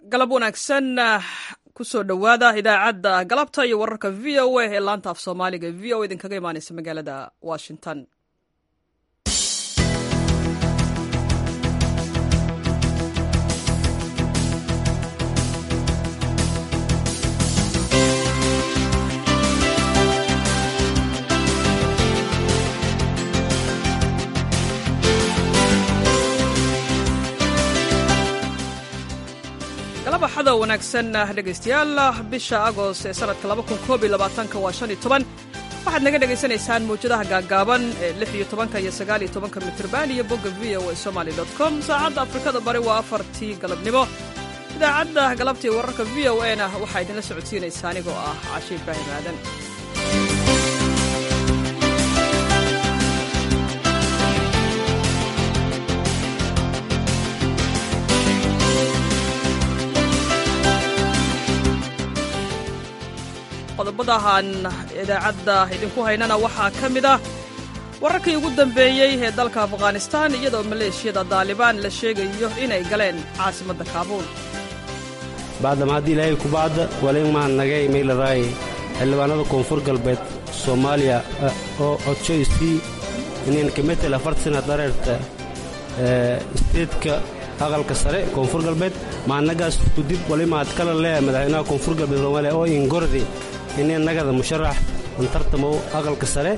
galab wanaagsan kusoo dhowaada idaacadda galabta iyo wararka v o a ee laanta af soomaaliga v o idinkaga imaaneysa magaalada washington axada wanaagsan dhegaystayaal bisha agost ee sanadka waa waxaad naga dhegaysanaysaan mawjadaha gaagaaban ee iyo mitrban iyo bogga v o somaly com saacadda afrikada bari waa afartii galabnimo idaacadda galabtii wararka v o na waxaa idinla socodsiinaysa anigoo ah cashe ibraahim aadan qodobadahan idaacadda idinku haynana waxaa ka mid ah wararkii ugu dambeeyey ee dalka afghanistan iyadoo maleeshiyada daalibaan la sheegayo inay galeen caasimadda kaabuul bacdama haddii ilaahay kubacda walimaan nagay maylaraaye xildhibaanada koonfur galbeed soomaaliya oo codjoystii inin kametel afartasana dareerta isteedka aqalka sare koonfur galbeed maannagaas kudib walimaad kala leeya madaxweynaha koonfur galbeed soomaaliya oo ingordi inay nagada musharax antartamow aqalka sare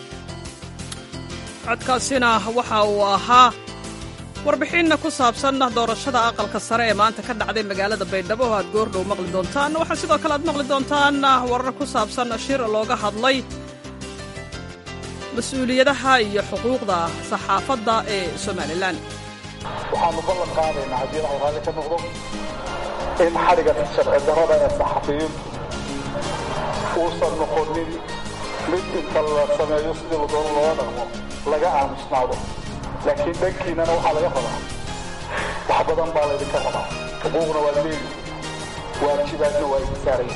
codkaasina waxa uu ahaa warbixinna ku saabsan doorashada aqalka sare ee maanta ka dhacday magaalada baydhabo oo aad goordhow maqli doontaan waxaa sidoo kale aad maqli doontaan warar ku saabsan shir looga hadlay mas-uuliyadaha iyo xuquuqda saxaafadda ee somalilan waxaannu ballan qaadaynaa haddii ilahay raalli ka noqdo in xadhiga sharci darrada ee saxafiyiintu uusan noqonin mid inta la sameeyo sidii la doono looga dhaqmo laga aamusnaado laakiin dhankiinnana waxaa laga rabaa wax badan baa laydinka rabaa xuquuqna waa leedi waajibaadna waa idin saaraya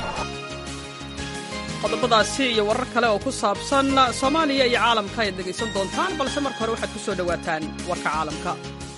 qodobadaasi iyo warar kale oo ku saabsan soomaaliya iyo caalamka ayaad dhegaysan doontaan balse marka hore waxaad ku soo dhowaataan warka caalamka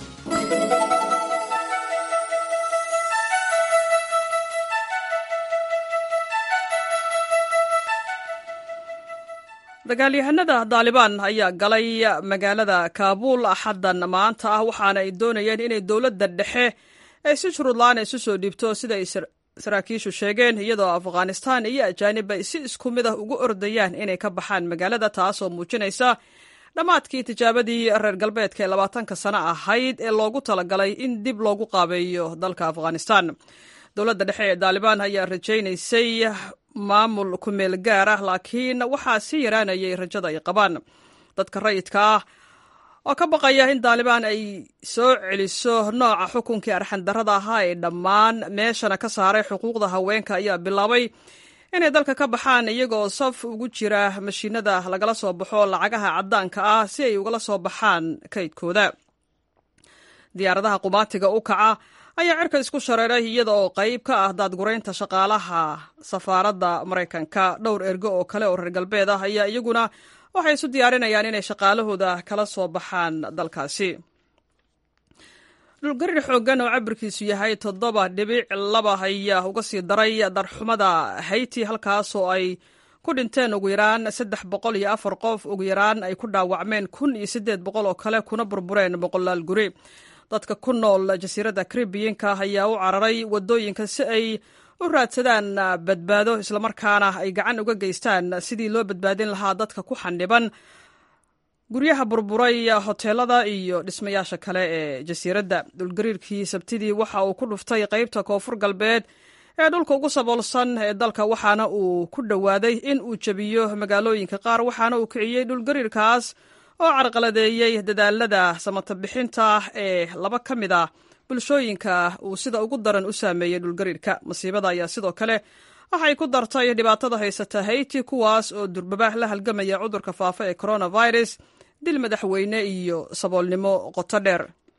dagaalyahanada daalibaan ayaa galay magaalada kaabuul axaddan maanta ah waxaana ay doonayeen inay dowladda dhexe ay si shuruudla-aan isu soo dhiibto sida ay saraakiishu sheegeen iyadoo afghanistan iyo ajaanib ay si isku mid ah ugu ordayaan inay ka baxaan magaalada taasoo muujinaysa dhammaadkii tijaabadii reer galbeedka ee labaatanka sano ahayd ee loogu talagalay in dib loogu qaabeeyo dalka afghanistan dowladda dhexe ee daalibaan ayaa rajaynaysay maamul ku-meel gaar ah laakiin waxaa sii yaraanayay rajada ay qabaan dadka rayidka ah oo ka baqaya in daalibaan ay soo celiso nooca xukunkii arxandarrada ahaa ee dhammaan meeshana ka saaray xuquuqda haweenka ayaa bilaabay inay dalka ka baxaan iyagoo saf ugu jira mashiinada lagala soo baxo lacagaha caddaanka ah si ay ugala soo baxaan kaydkooda diyaaradaha qumaatiga u kaca ayaa cirka isku shareeray iyada oo qayb ka ah daadguraynta shaqaalaha safaaradda maraykanka dhowr ergo oo kale oo reer galbeed ah ayaa iyaguna waxay isu diyaarinayaan inay shaqaalahooda kala soo baxaan dalkaasi dhulgarir xooggan oo cabirkiisu yahay toddoba dhibic laba ayaa uga sii daray darxumada hayti halkaasoo ay ku dhinteen ugu yaraan saddex boqol iyo afar qof ugu yaraan ay ku dhaawacmeen kun iyo siddeed boqol oo kale kuna burbureen boqolaal guri dadka ku nool jasiiradda karibiyanka ayaa u cararay waddooyinka si ay u raadsadaan badbaado islamarkaana ay gacan uga geystaan sidii loo badbaadin lahaa dadka ku xandhiban guryaha burburay hoteelada iyo dhismayaasha kale ee jasiiradda dhulgariirkii sabtidii waxa uu ku dhuftay qaybta koonfur galbeed ee dhulka ugu saboolsan ee dalka waxaana uu ku dhowaaday in uu jebiyo magaalooyinka qaar waxaana uu kiciyey dhulgariirkaas oo carqaladeeyey dadaalada samata bixinta ee laba ka mid ah bulshooyinka uu sida ugu daran u saameeyey dhulgariirka masiibada ayaa sidoo kale waxay ku dartay dhibaatada haysata hayti kuwaas oo durbaba la halgamaya cudurka faafa ee coronavirus dil madaxweyne iyo saboolnimo qoto dheer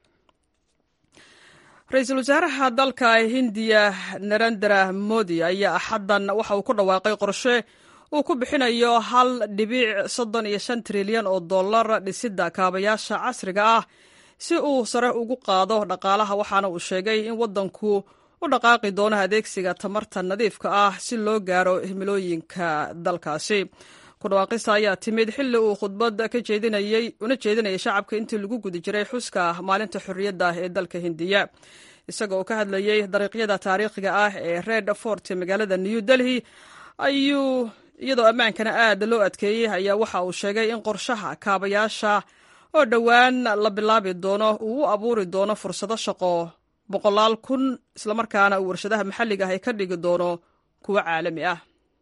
ra-iisul wasaaraha dalka hindiya narendra modi ayaa axaddan waxa uu ku dhawaaqay qorshe uu ku bixinayo hal dhibic soddon iyo shan trilyan oo dollar dhisidda kaabayaasha casriga ah si uu sare ugu qaado dhaqaalaha waxaana uu sheegay in waddanku u dhaqaaqi doono adeegsiga tamarta nadiifka ah si loo gaaro himilooyinka dalkaasi ku dhawaaqista ayaa timid xilli uu khudbad ka jeedinayey una jeedinayay shacabka intii lagu guda jiray xuska maalinta xorriyadda ee dalka hindiya isaga oo ka hadlayey dariiqyada taariikhiga ah ee red fort ee magaalada new delhi ayuu iyadoo ammaankana aad loo adkeeyey ayaa waxa uu sheegay in qorshaha kaabayaasha oo dhowaan la bilaabi doono uu u abuuri doono fursado shaqo boqolaal kun islamarkaana uu warshadaha maxalliga ah ay ka dhigi doono kuwo caalami ah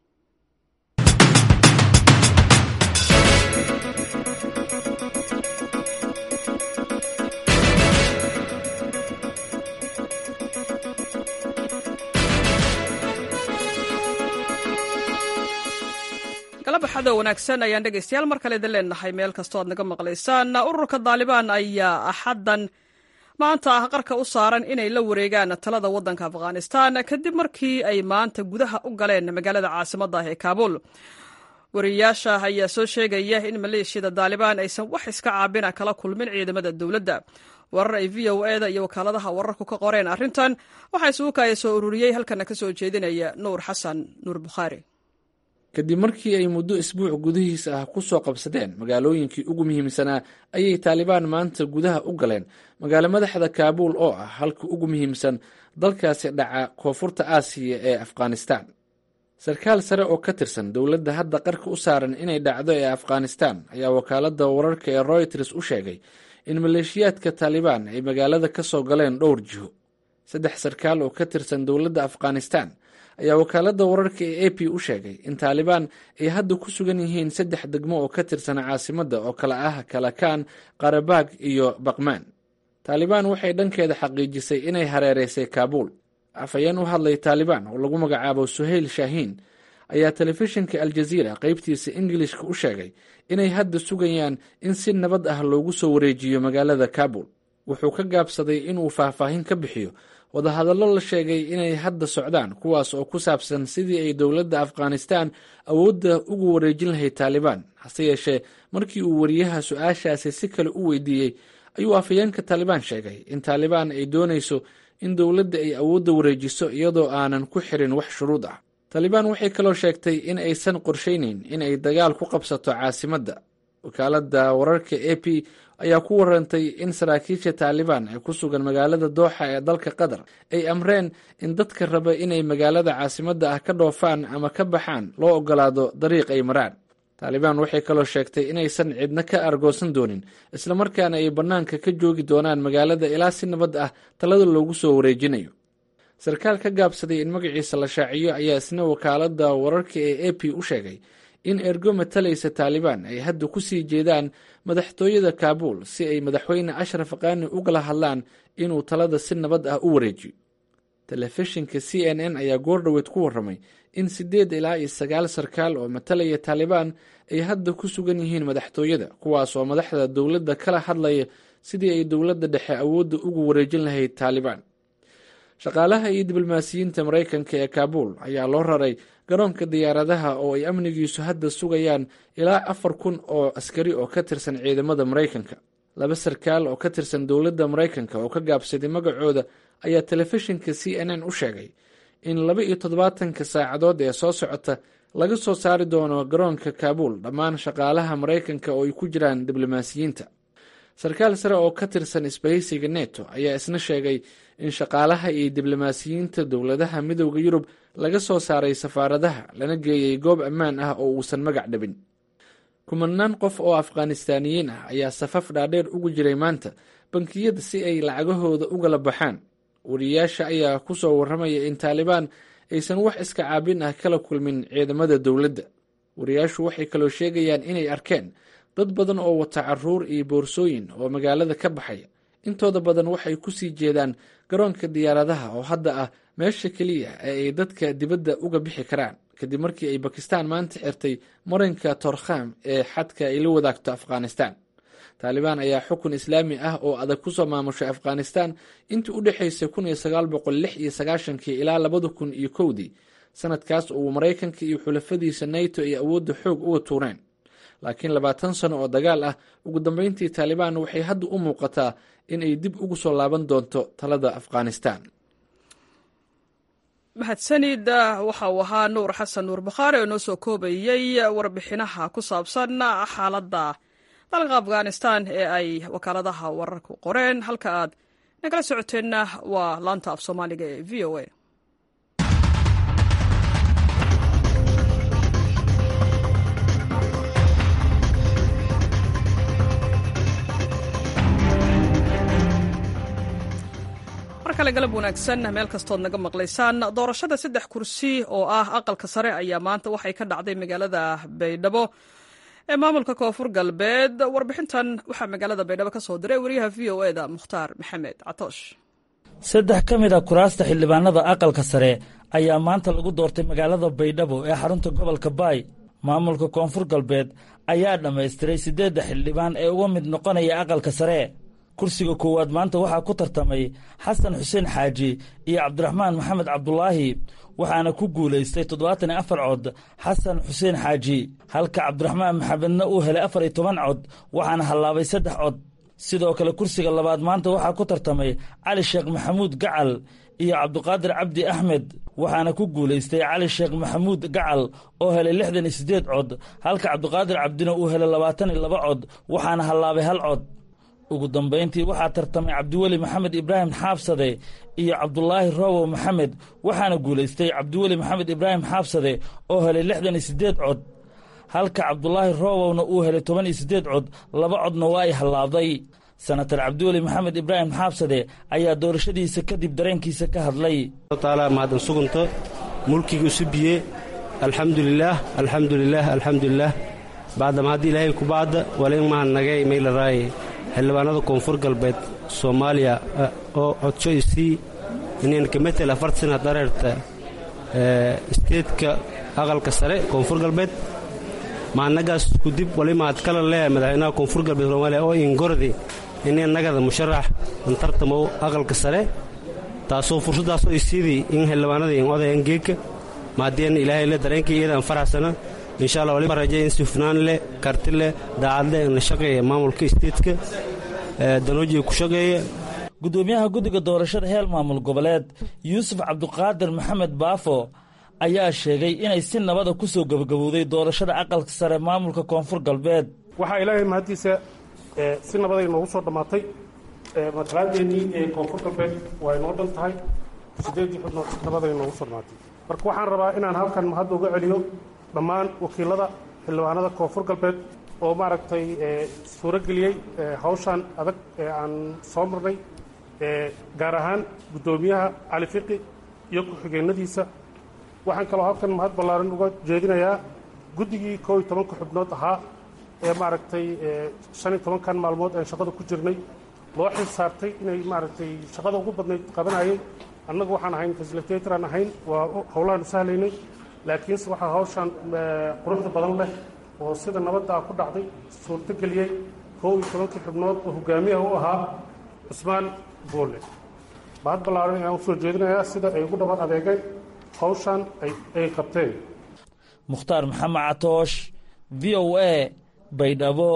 galabbaxado wanaagsan ayaan dhegaystayaal mar kale idin leenahay meel kastoo aad naga maqlaysaan ururka daalibaan ayaa axaddan maanta ah qarka u saaran inay la wareegaan talada waddanka afghanistan kadib markii ay maanta gudaha u galeen magaalada caasimadda ah ee kaabuul wariyayaasha ayaa soo sheegaya in maleeshiyada daalibaan aysan wax iska caabina kala kulmin ciidamada dowladda warar ay v o eda iyo wakaaladaha wararku ka qoreen arrintan waxaa isugu kaaya soo ururiyey halkana ka soo jeedinaya nuur xasan nuur bukhaari kadib markii ay muddo isbuuc gudihiisa ah ku soo qabsadeen magaalooyinkii ugu muhiimsanaa ayay taalibaan maanta gudaha u galeen magaalo madaxda kaabuul oo ah halka ugu muhiimsan dalkaasi dhaca koonfurta aasiya ee afghanistan sarkaal sare oo ka tirsan dowladda hadda qarka u saaran inay dhacdo ee afghanistan ayaa wakaaladda wararka ee royters u sheegay in maleeshiyaadka taalibaan ay magaalada ka soo galeen dhowr jiho saddex sarkaal oo ka tirsan dowladda afghanistan ayaa wakaaladda wararka ee a p u sheegay in taalibaan ay hadda ku sugan yihiin saddex degmo oo ka tirsan caasimadda oo kale ah kalakaan qarabag iyo baqmaan taalibaan waxay dhankeeda xaqiijisay inay hareereysay kaabuul afhayeen u hadlay taalibaan oo lagu magacaabo suhayl shaahiin ayaa telefishinka aljaziira qaybtiisa ingilishka u sheegay inay hadda sugayaan in si nabad ah loogu soo wareejiyo magaalada kaabul wuxuu ka gaabsaday inuu faahfaahin ka bixiyo wadahadallo la sheegay inay hadda socdaan kuwaas oo ku saabsan sidii ay dowladda afghanistan awoodda ugu wareejin lahayd taalibaan hase yeeshee markii uu wariyaha su-aashaasi si kale u weydiiyey ayuu afhayeenka taalibaan sheegay in taalibaan ay doonayso in dowladda ay awoodda wareejiso iyadoo aanan ku xirin wax shuruud ah taalibaan waxay kaloo sheegtay in aysan qorshaynayn in ay dagaal ku qabsato caasimadda wakaaladda wararka a p ayaa ku warantay in saraakiisha taalibaan ee ku sugan magaalada dooxa ee dalka qatar ay amreen in dadka raba inay magaalada caasimadda ah ka dhoofaan ama ka baxaan loo ogolaado dariiq ay maraan taalibaan waxay kaloo sheegtay inaysan cidna ka argoosan doonin islamarkaana ay bannaanka ka joogi doonaan magaalada ilaa si nabad ah talada loogu soo wareejinayo sarkaal ka gaabsaday in magaciisa la shaaciyo ayaa isna wakaaladda wararka ee a p u sheegay in ergo matalaysa taalibaan ay hadda ku sii jeedaan madaxtooyada kaabuul si ay madaxweyne ashraf qaani ugala hadlaan inuu talada si nabad ah u wareejiyo telefishinka c n n ayaa goordhoweed ku warramay in siddeed ilaa iyo sagaal sarkaal oo matalaya taalibaan ay hadda ku sugan yihiin madaxtooyada kuwaas oo madaxda dowladda kala hadlaya sidii ay dowladda dhexe awoodda ugu wareejin lahayd taalibaan shaqaalaha iyo diblomaasiyiinta maraykanka ee kaabuul ayaa loo raray garoonka diyaaradaha oo ay amnigiisu hadda sugayaan ilaa afar kun oo askari oo ka tirsan ciidamada maraykanka laba sarkaal oo ka tirsan dowladda maraykanka oo ka gaabsaday magacooda ayaa telefishinka c n n u sheegay in laba iyo toddobaatanka saacadood ee soo socota laga soo saari doono garoonka kaabuul dhammaan shaqaalaha maraykanka oo ay ku jiraan diblomaasiyiinta sarkaal sare oo ka tirsan isbahaysiga neto ayaa isna sheegay in shaqaalaha iyo diblomaasiyiinta dowladaha midooda yurub laga soo saaray safaaradaha lana geeyey goob ammaan ah oo uusan magac dhabin kumanaan qof oo afghanistaaniyiin ah ayaa safaf dhaadheer ugu jiray maanta bankiyada si ay lacagahooda ugala baxaan wariyayaasha ayaa ku soo warramaya in taalibaan aysan wax iska caabin ah kala kulmin ciidamada dowladda wariyayaashu waxay kaloo sheegayaan inay arkeen dad badan oo wata caruur iyo boorsooyin oo magaalada ka baxaya intooda badan waxay ku sii jeedaan garoonka diyaaradaha oo hadda ah meesha keliya ee ay dadka dibadda uga bixi karaan kadib markii ay bakistaan maanta xirtay marinka torkham ee xadka ay la wadaagto afghanistan taalibaan ayaa xukun islaami ah oo adag kusoo maamushay afghanistan intii u dhexaysay kun iyo sagaal boqol lix iyo sagaashankii ilaa labada kun iyo kowdii sanadkaas uu maraykanka iyo xulafadiisa nato ay awoodda xoog uga tuureen laakiin labaatan sano oo dagaal ah ugu dambeyntii taalibaan waxay hadda u muuqataa in ay dib ugu soo laaban doonto talada afghanistan mahadsanid waxa uu ahaa nuur xasan nuur bakhaari oo noo soo koobayey warbixinaha ku saabsan xaaladda dalka afghanistan ee ay wakaaladaha wararku qoreen halka aad nagala socoteenna waa laanta af soomaaliga ee v o a mar kale galab wanaagsan meel kastood naga maqlaysaan doorashada saddex kursi oo ah aqalka sare ayaa maanta waxay ka dhacday magaalada baydhabo ee maamulka koonfur galbeed warbixintan waxaa magaalada baydhabo ka soo diray wariyaha v o eda mukhtaar maxamed catoosh saddex ka mid a kuraasta xildhibaanada aqalka sare ayaa maanta lagu doortay magaalada baydhabo ee xarunta gobolka baay maamulka koonfur galbeed ayaa dhammaystiray siddeedda xildhibaan ee uga mid noqonaya aqalka sare kursiga koowaad maanta waxaa ku tartamay xasan xuseen xaaji iyo cabdiraxmaan maxamed cabdulaahi waxaana ku guulaystay toddobaatan iyo afar cod xasan xuseen xaaji halka cabdiraxmaan maxamedna uu helay afar iyo toban cod waxaana hallaabay saddex cod sidoo kale kursiga labaad maanta waxaa ku tartamay cali sheekh maxamuud gacal iyo cabdiqaadir cabdi axmed waxaana ku guulaystay cali sheekh maxamuud gacal oo helay lixdan iyo siddeed cod halka cabdiqaadir cabdina uu helay labaatan iyo laba cod waxaana hallaabay hal cod ugu dambayntii waxaa tartamay cabdiweli maxamed ibraahim xaabsade iyo cabdulaahi roobow maxamed waxaana guulaystay cabdiweli maxamed ibraahim xaabsade oo helay lixdan iyo siddeed cod halka cabdulaahi roobowna uu helay toban iyo siddeed cod laba codna waa ay hallaabday senatar cabdiweli maxamed ibraahim xaabsade ayaa doorashadiisa kadib dareenkiisa ka hadlay taala mahadin sugunto mulkiga isu biye alxamdulilaah alxamdulilaah alxamdulilaah bacdama haddii ilaahay ku bacda walain mahan nagay maylaraaye xildhibaanada koonfur galbeed soomaaliya oo codso isii inaan ka metel afart sana dareerta isteedka aqalka sare koonfur galbeed maannagaas kudib wali mahad kala leeyahay madaxweynaha koonfur galbeed soomaaliya oo ingordi inay nagada musharax antartamow aqalka sare taasoo fursaddaasoo isiidii in xildhibaanada in odayan geegka maadeen ilaahay le dareenkii iyadaan faraxsana insha allah waliba rajay in si hufnaan leh karti leh daacad leh in la shaqeeya maamulka isteedka danoojiga ku shaqeeya guddoomiyaha guddiga doorashada heel maamul goboleed yuusuf cabdiqaadir maxamed baafo ayaa sheegay inay si nabada ku soo gebagabowday doorashada aqalka sare maamulka koonfur galbeed waxaa ilaahay mahaddiisa si nabaday noogu soo dhammaatay matalaadeenii ee koonfur galbeed waa inoo dhan tahay siddeeddii xubnood si nabaday noogu soo dhammaatay marka waxaan rabaa inaan halkan mahadda uga celiyo dhammaan wakiilada xildhibaanada koonfur galbeed oo maaragtay suuro geliyey hawshan adag ee aan soo marnay gaar ahaan guddoomiyaha cali fiqi iyo ku-xigeenadiisa waxaan kaloo halkan mahad ballaaran uga jeedinayaa guddigii koo iyo tobanka xubnood ahaa ee maaragtay shan iyo tobankan maalmood aan shaqada ku jirnay loo xil saartay inay maaragtay shaqada ugu badnayd qabanayay annagu waxaan ahayn fasilitator aan ahayn waa howlahaanu sahlaynay laakiinse waxaa hawshan quruxda badan leh oo sida nabadda ku dhacday suurto geliyey kow iyo tobankii xubnood oo hogaamiyaha u ahaa cusmaan boole mahad ballaaran ayaan usoo jeedinayaa sida ay ugu dhaban adeegeen hawshan ay qabteen mukhtaar maxamed catoosh v o a baydhabo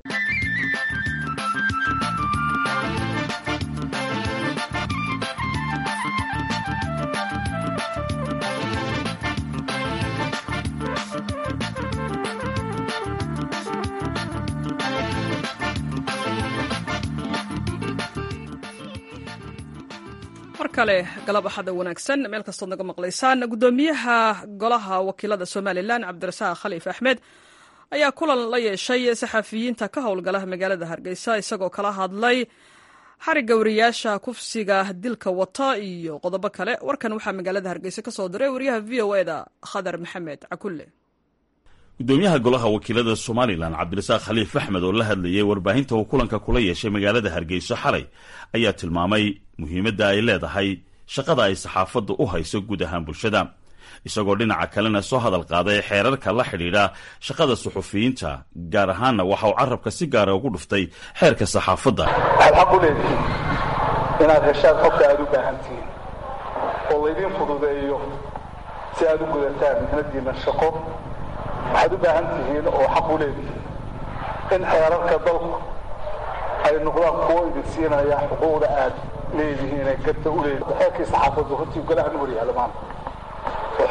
mar kale galab axada wanaagsan meel kastood naga maqlaysaan guddoomiyaha golaha wakiilada somalilan cabdirasaaq khaliif axmed ayaa kulan la yeeshay saxafiyiinta ka howlgala magaalada hargeysa isagoo kala hadlay xarigga wariyaasha kufsiga dilka wata iyo qodobo kale warkan waxaa magaalada hargeysa ka soo diray wariyaha v o eda khadar maxamed cakulle gudoomiyaha golaha wakiilada somalilan cabdirasaaq khaliif axmed oo la hadlayay warbaahinta uu kulanka kula yeeshay magaalada hargeyso xalay ayaa tilmaamay muhiimadda ay leedahay shaqada ay saxaafaddu u hayso guud ahaan bulshada isagoo dhinaca kalena soo hadal qaaday xeerarka la xidhiidha shaqada suxufiyiinta gaar ahaanna waxa uu carabka si gaara ugu dhuftay xeerka saxaafadda waxaad xaq u leedihiin inaad heshaan xogta aad u baahan tihiin oo laydiin fududeeyo si aad u gudataan mihnadiinna shaqo waxaad u baahan tihiin oo xaq u leedihiin in xeerarka dalku ay noqdaan kuwo idin siinaya xuquuqda aad leedihiin ee garta u leedihin xeerkii saxaafaddu hortii golaha nuur yaalla maanta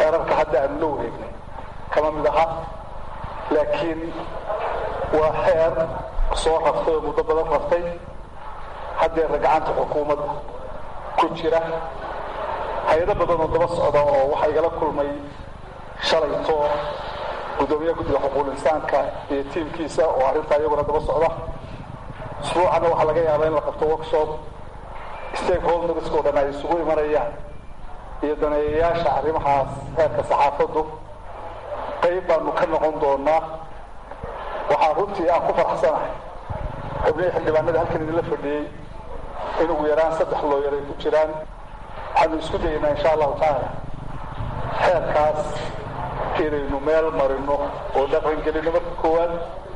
xeerarka hadda aanu la wareegnay kama mid aha laakiin waa xeer soo raftay oo muddo badan raftay haddeerna gacanta xukuumadda ku jira hay-ado badan oo daba socda oo waxaa igala kulmay shalayto guddoomiyaha guddiga xuquuqul insaanka iyo tiimkiisa oo arrintaa iyaguna daba socda usbuucanna waxaa laga yaabaa in la qabto workshop stakeholderska o dhan ay isugu imanayaan iyo daneeyayaasha arrimahaas heerka saxaafaddu qayb baanu ka noqon doonaa waxaa runtii aan ku faraxsanahay xubnihii xildhibaanada halkan idinla fadhiyey in ugu yaraan saddex looyar ay ku jiraan waxaanu isku dayaynaa insha allahu tacaala xeerkaas inaynu meel marino oo dhaqangelino marka koowaad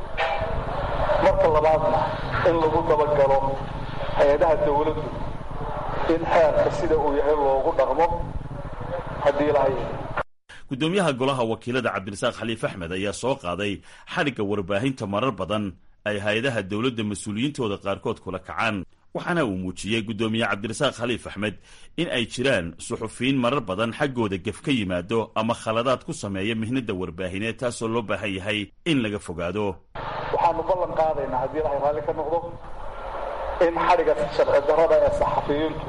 marka labaadna in lagu dabagalo hay-adaha dawladdu in xeerka sida uu yahay loogu dhaqmo haddii lahay guddoomiyaha golaha wakiilada cabdirasaaq xaliif axmed ayaa soo qaaday xadhigga warbaahinta marar badan ay hay-adaha dowladda mas-uuliyiintooda qaarkood kula kacaan waxaana uu muujiyey guddoomiye cabdirasaaq khaliif axmed in ay jiraan suxufiyiin marar badan xaggooda gef ka yimaado ama khaladaad ku sameeya mihnada warbaahineed taasoo loo baahan yahay in laga fogaado waxaanu ballan qaadaynaa haddii ilahay raalli ka noqdo in xadhigga sharci darrada ee saxafiyiintu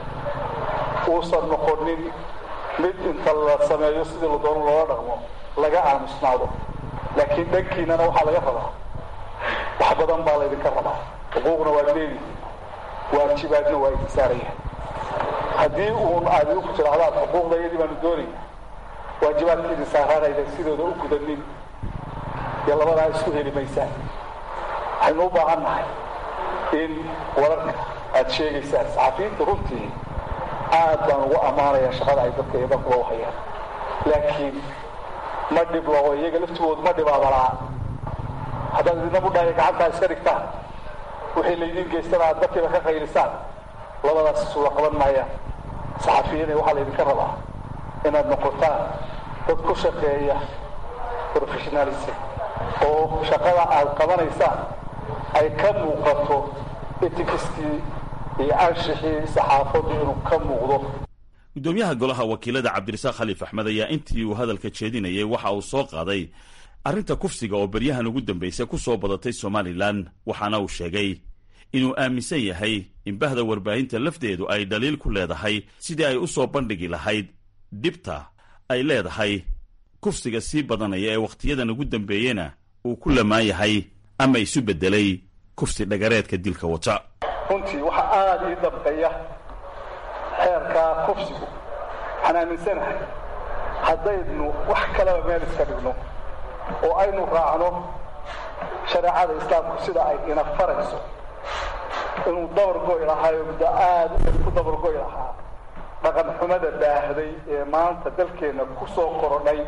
uusan noqonin mid inta la sameeyo sidii la doono loola dhaqmo laga aamusnaado laakiin dhankiinana waxaa laga rabaa wax badan baa laydinka rabaa xuquuqna waad leedihi waajibaadna waa idin saaraya haddii uun aad idinku tidhaahdaan xuquuqda iyadii baanu doonayna waajibaadka idin saaraanaydan sidooda u gudanin iyo labadaa isku heli maysaan waxaynu u baahan nahay in wararka aad sheegaysaan saxafiyiinta runtii aad baan ugu ammaanaya shaqada ay dadka iyo dalkuba u hayaan laakiin ma dhiblo oo iyaga laftigoodu ma dhibaabalaa haddaad idina budhaaya gacantaa iska dhigtaan wixii laydiin geystana aad dadkiiba ka qaylisaan labadaas isula qaban maayaan saxafiyiina waxaa laydinka rabaa inaad noqotaan dad ku shaqeeya professionalism oo shaqada aad qabanaysaan ay ka muuqato etikiskii iyo anshixii saxaafaddu inuu ka muuqdo guddoomiyaha golaha wakiilada cabdirasaaq khaliif axmed ayaa intii uu hadalka jeedinayay waxa uu soo qaaday arrinta kufsiga oo beryahan ugu dambaysa ku soo badatay somalilan waxaana uu sheegay inuu aaminsan yahay in bahda warbaahinta lafteedu ay dhaliil ku leedahay sidii ay u soo bandhigi lahayd dhibta ay leedahay kufsiga sii badanaya ee wakhtiyadan ugu dambeeyena uu ku lamaan yahay ama isu beddelay kufsi dhagareedka dilka wata runtii waxaa aada ii dabqaya xeerkaa kufsigu waxaan aaminsanahay haddaynu wax kaleba meel iska dhigno oo aynu raacno shareecada islaamku sida ay ina farayso inuu dabargoy lahaayo muddo aada ku dabargoy lahaa dhaqan xumada baahday ee maanta dalkeenna ku soo korodhay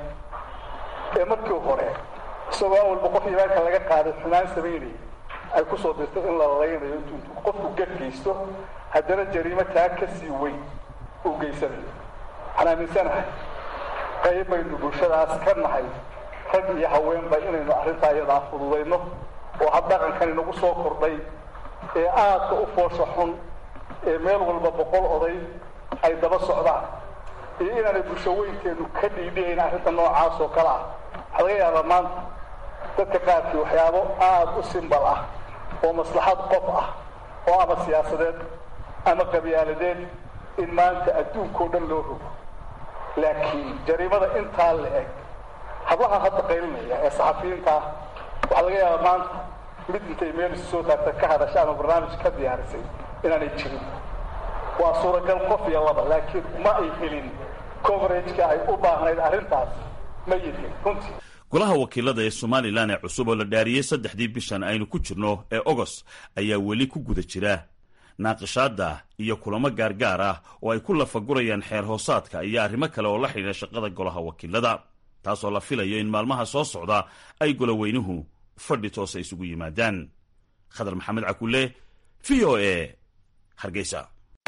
ee markii hore isagoo awalba qof imaanka laga qaaday xumaan samaynayay ay ku soo dirtay in la laynayo intuu qofku gadgeysto haddana jariimo taa ka sii weyn uu geysanayo waxaan aaminsanahay qayb baynu bulshadaas ka nahay rag iyo haweenba inaynu arrintaa iyadaa fududayno oo habdhaqankan inagu soo kordhay ee aadka u foosha xun ee meel walba boqol oday ay daba socdaan iyo inaanay bulsho weynteennu ka dhiidhihayn arrinta noocaas oo kale ah waxaa laga yaabaa maanta dadka qaarkii waxyaabo aada u simbal ah oo maslaxad qof ah oo ama siyaasadeed ama qabyaaladeed in maanta adduunkao dhan loo rogo laakiin jariimada intaa la eg hablaha hadda qaylinaya ee saxafiyiinta ah waxaa laga yaabaa maanta mid intay meel isu soo taagta ka hadasha ama barnaamij ka diyaarisay inaanay jirin waa suuragal qof iyo laba laakiin ma ay helin coverageka ay u baahnayd arrintaas ma yidhin runtii golaha wakiilada ee somalilan ee cusub oo la dhaariyey saddexdii bishan aynu ku jirno ee ogos ayaa weli ku guda jira naaqishaadda iyo kulamo gaargaar ah oo ay ku lafagurayaan xeer hoosaadka iyo arrimo kale oo la xidhiidha shaqada golaha wakiilada taasoo la filayo in maalmaha soo socda ay goloweynuhu fadhi toosa isugu yimaadaan khadar maxamed cakulle v o e hargeysa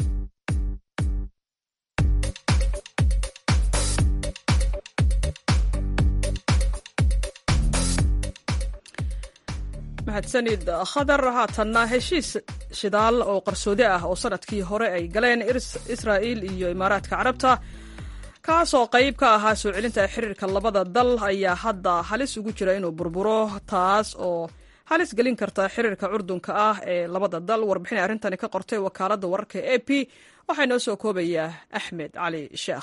mahadsanid khadar haatanna heshiis shidaal oo qarsoodi ah oo sanadkii hore ay galeen israa'iil iyo imaaraadka carabta kaasoo qayb ka ahaa soo celinta xiriirka labada dal ayaa hadda halis ugu jira inuu burburo taas oo halis gelin karta xiriirka curdunka ah ee labada dal warbixin arrintani ka qortay wakaaladda wararka e p waxaa inoo soo koobayaa axmed cali sheekh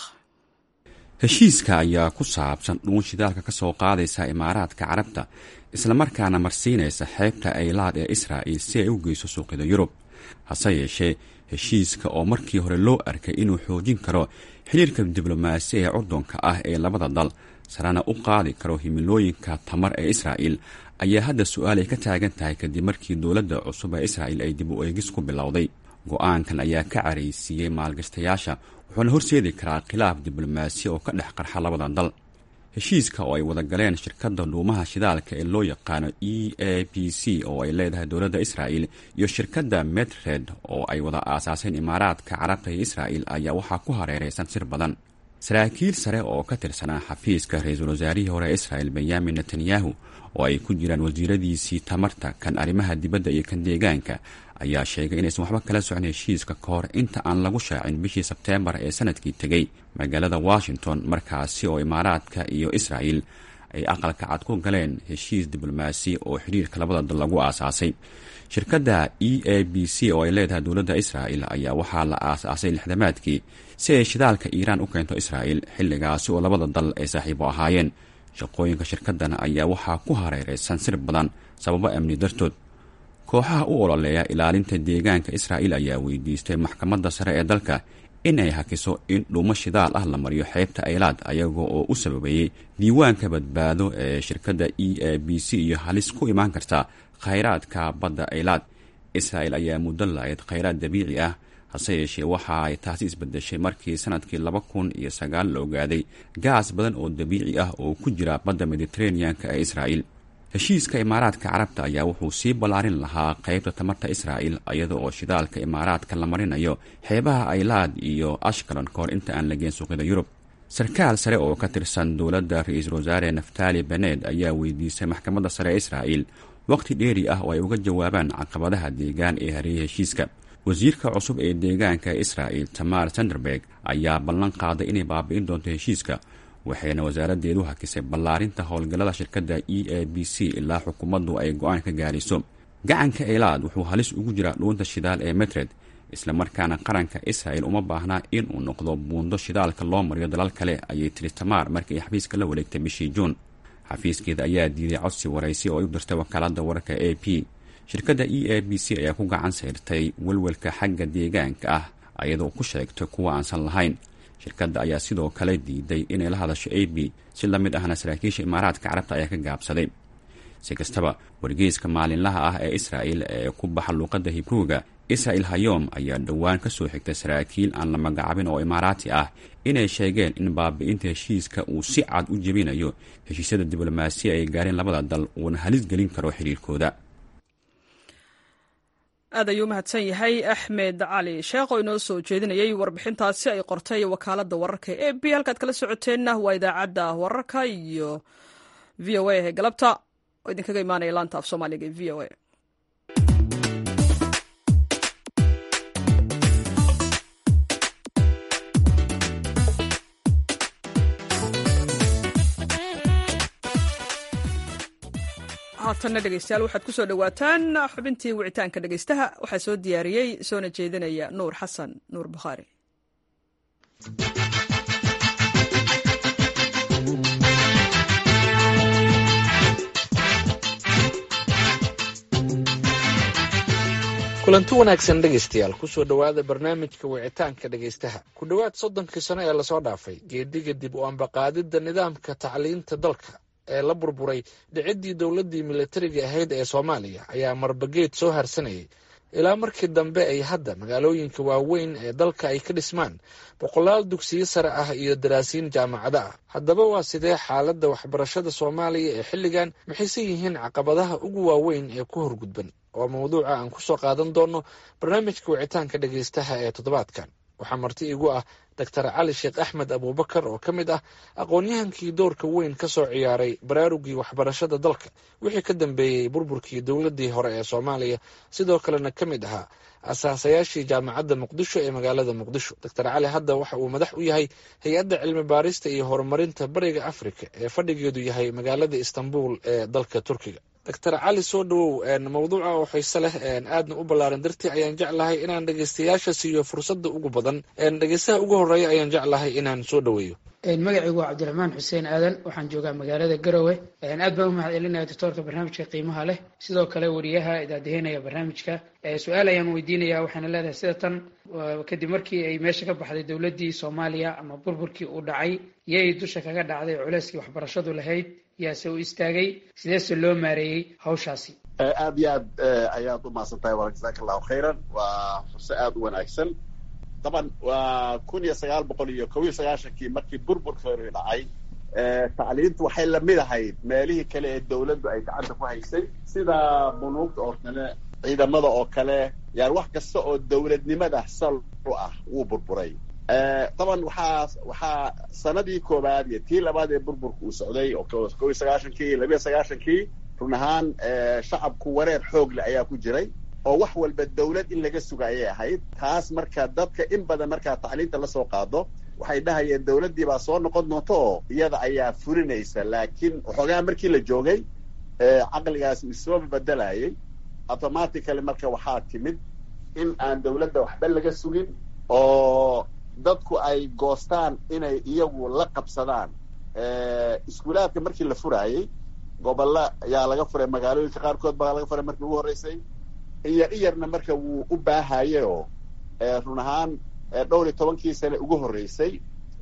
heshiiska ayaa ku saabsan dhuun shidaalka ka soo qaadaysa imaaraadka carabta islamarkaana marsiinaysa xeebta aylaad ee israa'il si ay u geyso suuqyada yurub hase yeeshee heshiiska oo markii hore loo arkay inuu xoojin karo xiriirka diblomaasi ee curdunka ah ee labada dal sarana u qaadi karo himilooyinka tamar ee israa'il ayaa hadda su-aal ay ka taagan tahay kadib markii dowladda cusub ee israa'il ay dib u eegis ku bilowday go-aankan ayaa ka caraysiiyey maalgashtayaasha wuxuuna horseedi karaa khilaaf diblomaasi oo ka dhex qarxa labada dal heshiiska oo ay wada galeen shirkadda dhuumaha shidaalka ee loo yaqaano e a b c oo ay leedahay dowladda israa'il iyo shirkadda medred oo ay wada aasaaseen imaaraadka carabta iyo israa'il ayaa waxaa ku hareeraysan sir badan saraakiil sare oo ka tirsanaa xafiiska ra-iisul wasaarihii hore israa'il benyamin netanyahu oo ay ku jiraan wasiiradiisii tamarta kan arrimaha dibadda iyo kan deegaanka ayaa sheegay inaysan waxba kala socon heshiiska ka hor inta aan lagu shaacin bishii sebteembar ee sanadkii tegey magaalada washington markaasi oo imaaraadka iyo israa'il ay aqalka cad ku galeen heshiis diblomaasi oo xidhiirka labada dal lagu aasaasay shirkadda e a b c oo ay leedahay dowladda israa'il ayaa waxaa la aasaasay lixdamaadkii si ay shidaalka iiraan u keento israa'il xilligaasi oo labada dal ay saaxiibo ahaayeen shaqooyinka shirkaddan ayaa waxaa ku hareeraysan sir badan sababo amni dartood kooxaha u ololeeya ilaalinta deegaanka israa'il ayaa weydiistay maxkamadda sare ee dalka in ay hakiso in dhuumo shidaal ah la mariyo xeebta aylaad ayaga oo u sababeeyey diiwaanka badbaado ee shirkadda e a b c iyo halis ku imaan karta khayraadka badda aylaad israa'il ayaa muddo la-eed khayraad dabiici ah hase yeeshee waxa ay taasi isbedeshay markii sanadkii laba kun iyo sagaal la ogaaday gaas badan oo dabiici ah oo ku jira badda mediteraneanka ee israa'il heshiiska imaaraadka carabta ayaa wuxuu sii ballaarin lahaa qaybta tamarta israa'il iyada oo shidaalka imaaraadka la marinayo xeebaha aylaad iyo ashkalon ka hor inta aan la geen suuqyada yurub sarkaal sare oo ka tirsan dowladda ra-iisul wasaare naftali bened ayaa weydiisay maxkamadda sare ee israa'il waqti dheeri ah oo ay uga jawaabaan caqabadaha deegaan ee hareeyay heshiiska wasiirka cusub ee deegaanka ee israa'il tamar sanderberg ayaa ballan qaaday inay baabi'in doonto heshiiska waxayna wasaaraddeedu hakisay ballaarinta howlgallada shirkadda e a b c ilaa xukuumaddu ay go-aan ka gaarayso gacanka eylaad wuxuu halis ugu jiraa dhuunta shidaal ee metred islamarkaana qaranka israa'il uma baahnaa in uu noqdo buundo shidaalka loo mariyo dalal kale ayay tiri tamaar markii ay xafiiska la wareegtay bishii juun xafiiskeeda ayaa diiday codsi waraysi oo ay u dirtay wakaaladda wararka a p shirkadda e a b c ayaa ku gacan sayrtay welwelka xagga deegaanka ah ayadoo ku sheegtay kuwa aansan lahayn shirkadda ayaa sidoo kale diiday inay la hadasho a b si la mid ahna saraakiisha imaaraadka carabta ayaa ka gaabsaday si kastaba wargeyska maalinlaha ah ee israa'il ee ku baxa luuqadda hibruuga israa'il hayom ayaa dhowaan ka soo xigtay saraakiil aan la magacaabin oo imaaraati ah inay sheegeen in baabi'inta heshiiska uu si cad u jebinayo heshiisyada diblomaasiya ay gaareen labada dal uuna halis gelin karo xiriirkooda aad ayuu umahadsan yahay axmed cali sheekh oo inoo soo jeedinayay warbixintaasi ay qortay wakaaladda wararka e b halkaad kala socoteenna waa idaacadda wararka iyo v o a ee galabta oo idinkaga imaanaya laanta af soomaaliga ee v o a haatanna dhegeystayaal waxaad ku soo dhowaataan xubintii wicitaanka dhegeystaha waxaa soo diyaariyey soona jeedinaya nuur xasan nuur bukhaari kulanti wanaagsan dhegaystayaal kusoo dhowaada barnaamijka wicitaanka dhegaystaha ku dhowaad soddonkii sano ee lasoo dhaafay geediga dib u ambaqaadidda nidaamka tacliinta dalka ee la burburay dhiciddii dowladdii militariga ahayd ee soomaaliya ayaa marbageed soo harsanayay ilaa markii dambe ay hadda magaalooyinka waaweyn ee dalka ay ka dhismaan boqolaal dugsiyo sare ah iyo daraasiin jaamacado ah haddaba waa sidee xaaladda waxbarashada soomaaliya ee xilligan maxayse yihiin caqabadaha ugu waaweyn ee ku horgudban oo mawduuca aan kusoo qaadan doono barnaamijka wicitaanka dhegaystaha ee toddobaadkan waxaa marti igu ah doctor cali sheekh axmed abuubakar oo ka mid ah aqoon-yahankii doorka weyn ka soo ciyaaray baraarugii waxbarashada dalka wixii ka dambeeyey burburkii dowladdii hore ee soomaaliya sidoo kalena ka mid ahaa asaasayaashii jaamacadda muqdisho ee magaalada muqdisho doctor cali hadda waxa uu madax u yahay hay-adda cilmi baarista iyo horumarinta bariga afrika ee fadhigeedu yahay magaalada istanbul ee dalka turkiga doctor cali soo dhawow mawduuca oo xiise leh aadna u ballaaran dartii ayaan jeclahay inaan dhegeystayaasha siiyo fursadda ugu badan dhegeystaha ugu horeeya ayaan jeclahay inaan soo dhaweeyo magacaygu waa cabdiraxmaan xuseen aadan waxaan joogaa magaalada garowe aad baan u mahad celinaya doctoorka barnaamijka qiimaha leh sidoo kale wariyaha idaadeheynaya barnaamijka su-aal ayaan weydiinaya waxaana leedahay sida tan kadib markii ay meesha ka baxday dowladdii soomaaliya ama burburkii uu dhacay yay dusha kaga dhacday culeyskii waxbarashadu lahayd yaase u istaagay sideese loo maareeyey hawshaasi aad iyo aad ayaad u mahadsan tahay wa jasaaka allahu khayran waa furse aada u wanaagsan daban waa kun iyo sagaal boqol iyo kob iyo sagaashankii markii burburkeedu dhacay tacliintu waxay lamid ahayd meelihii kale ee dawladdu ay gacanta ku haysay sida bunuugta oo kale ciidamada oo kale yani wax kasta oo dawladnimada sal u ah wuu burburay daban waxaa waxaa sanadii koowaad iyo tii labaad ee burburka uu socday oo kob iyo sagaashankii labiyo sagaashankii run ahaan shacabku wareer xoogle ayaa ku jiray oo wax walba dawlad in laga suga ayay ahayd taas marka dadka in badan markaa tacliinta lasoo qaado waxay dhahayeen dawladdii baa soo noqon doonta oo iyada ayaa furinaysa laakiin waxoogaa markii la joogay caqligaasi isoo bedelayay automatically marka waxaa timid in aan dawladda waxba laga sugin oo dadku ay goostaan inay iyagu la qabsadaan iskuulaadka markii la furaayey gobolla ayaa laga furay magaalooyinka qaarkood baa laga furay markii ugu horreysay iyar iyarna marka wuu u baahaye oo run ahaan dhowr iyo tobankii sane ugu horreysay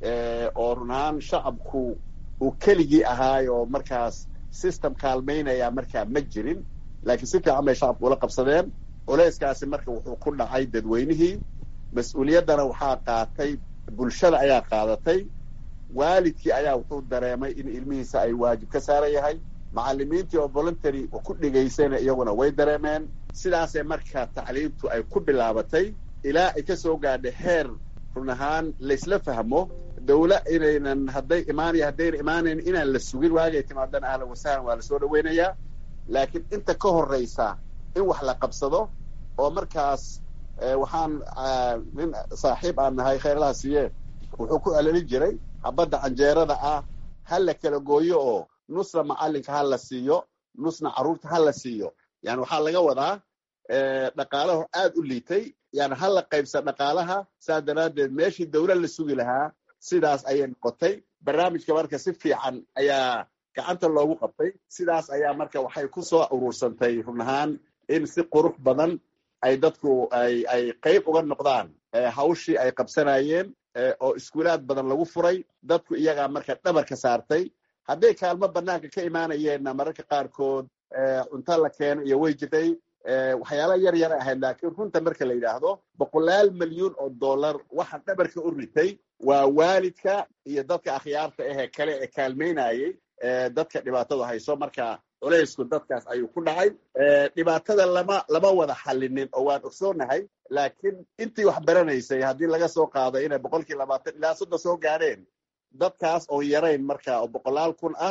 oo run ahaan shacabku uu keligii ahaay oo markaas system kaalmaynaya markaa ma jirin laakiin si fiican bay shacabku ula qabsadeen culeyskaasi marka wuxuu ku dhacay dadweynihii mas-uuliyaddana waxaa qaatay bulshada ayaa qaadatay waalidkii ayaa wuxuu dareemay in ilmihiisa ay waajib ka saaran yahay macalimiintii oo voluntary ku dhigaysayna iyaguna way dareemeen sidaasee marka tacliimtu ay ku bilaabatay ilaa ay ka soo gaadhay heer run ahaan laysla fahmo dawla inaynan hadday imaanaya haddayna imaanayn inaan la sugin waagay timaadana ahlan wasahlan waa lasoo dhaweynayaa laakiin inta ka horraysa in wax la qabsado oo markaas waxaan nin saaxiib aan nahay khayrlaha siiye wuxuu ku celelin jiray habadda canjeerada ah ha la kala gooyo oo nusna macalinka ha la siiyo nusna carruurta ha la siiyo yani waxaa laga wadaa dhaqaalaho aad u liitay yani ha la qaybsa dhaqaalaha saas daraaddeed meeshii dawla la sugi lahaa sidaas ayay noqotay barnaamijka marka si fiican ayaa gacanta loogu qabtay sidaas ayaa marka waxay ku soo uruursantay run ahaan in si qurux badan ay dadku ay ay qayb uga noqdaan hawshii ay qabsanayeen oo iskuulaad badan lagu furay dadku iyagaa marka dhabar ka saartay hadday kaalmo banaanka ka imaanayeenna mararka qaarkood cunto la keeno iyo way jirtay waxyaala yar yar ahayd laakiin runta marka la yidhaahdo boqolaal milyuun oo dollar waxa dhabarka u ritay waa waalidka iyo dadka akhyaarta ahee kale ee kaalmaynayay dadka dhibaatadu hayso marka culaysku dadkaas ayuu ku dhacay dhibaatada lama lama wada xallinin oo waan ogsoonahay laakiin intii wax baranaysay haddii laga soo qaado inay boqolkii labaatan ilaa soddon soo gaadheen dadkaas oo yarayn marka oo boqolaal kun ah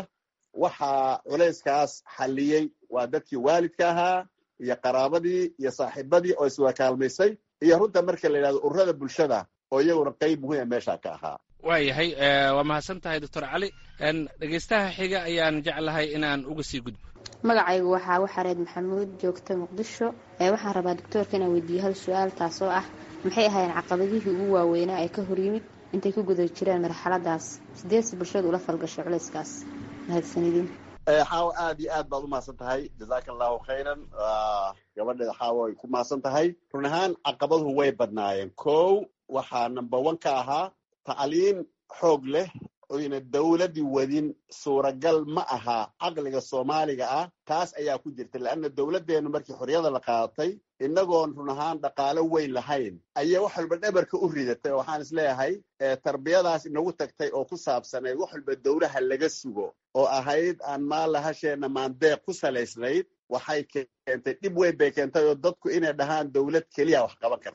waxaa culayskaas xalliyey waa dadkii waalidka ahaa iyo qaraabadii iyo saaxiibadii oo iswada kaalmaysay iyo runta marka la yidhahdo ururada bulshada oo iyaguna qayb muhiima meesha ka ahaa waayahay waa mahadsan tahay doctor cali dhegeystaha xiga ayaan jeclahay inaan uga sii gudbo magacaygu waxaa waxareed maxamuud joogta muqdisho waxaan rabaa doctoorka inaan weydiiyo hal su-aal taasoo ah maxay ahaayeen caqabadihii ugu waaweynaa ee ka hor yimid intay ku guda jireen marxaladaas sideese bulshadu ula falgashay culayskaas mahadsanidin xaawo aad iyo aad baad u mahadsan tahay jazaaka allahu khayran gabadheeda xaawo ay ku mahadsan tahay run ahaan caqabaduhu way badnaayeen kow waxaa number one ka ahaa tacliin xoog leh oyna dawladdii wadin suuragal ma aha caqliga soomaaliga ah taas ayaa ku jirta leanna dawladdeennu markii xorriyada la qaadatay innagoon run ahaan dhaqaalo weyn lahayn ayay wax walba dhabarka u ridatay oo waxaan isleeyahay tarbiyadaas inagu tagtay oo ku saabsanayd wax walba dawlaha laga sugo oo ahayd aan maalahasheenna maandeeq ku salaysnayd waxay keentay dhib weyn bay keentay oo dadku inay dhahaan dawlad keliya wax qaban karta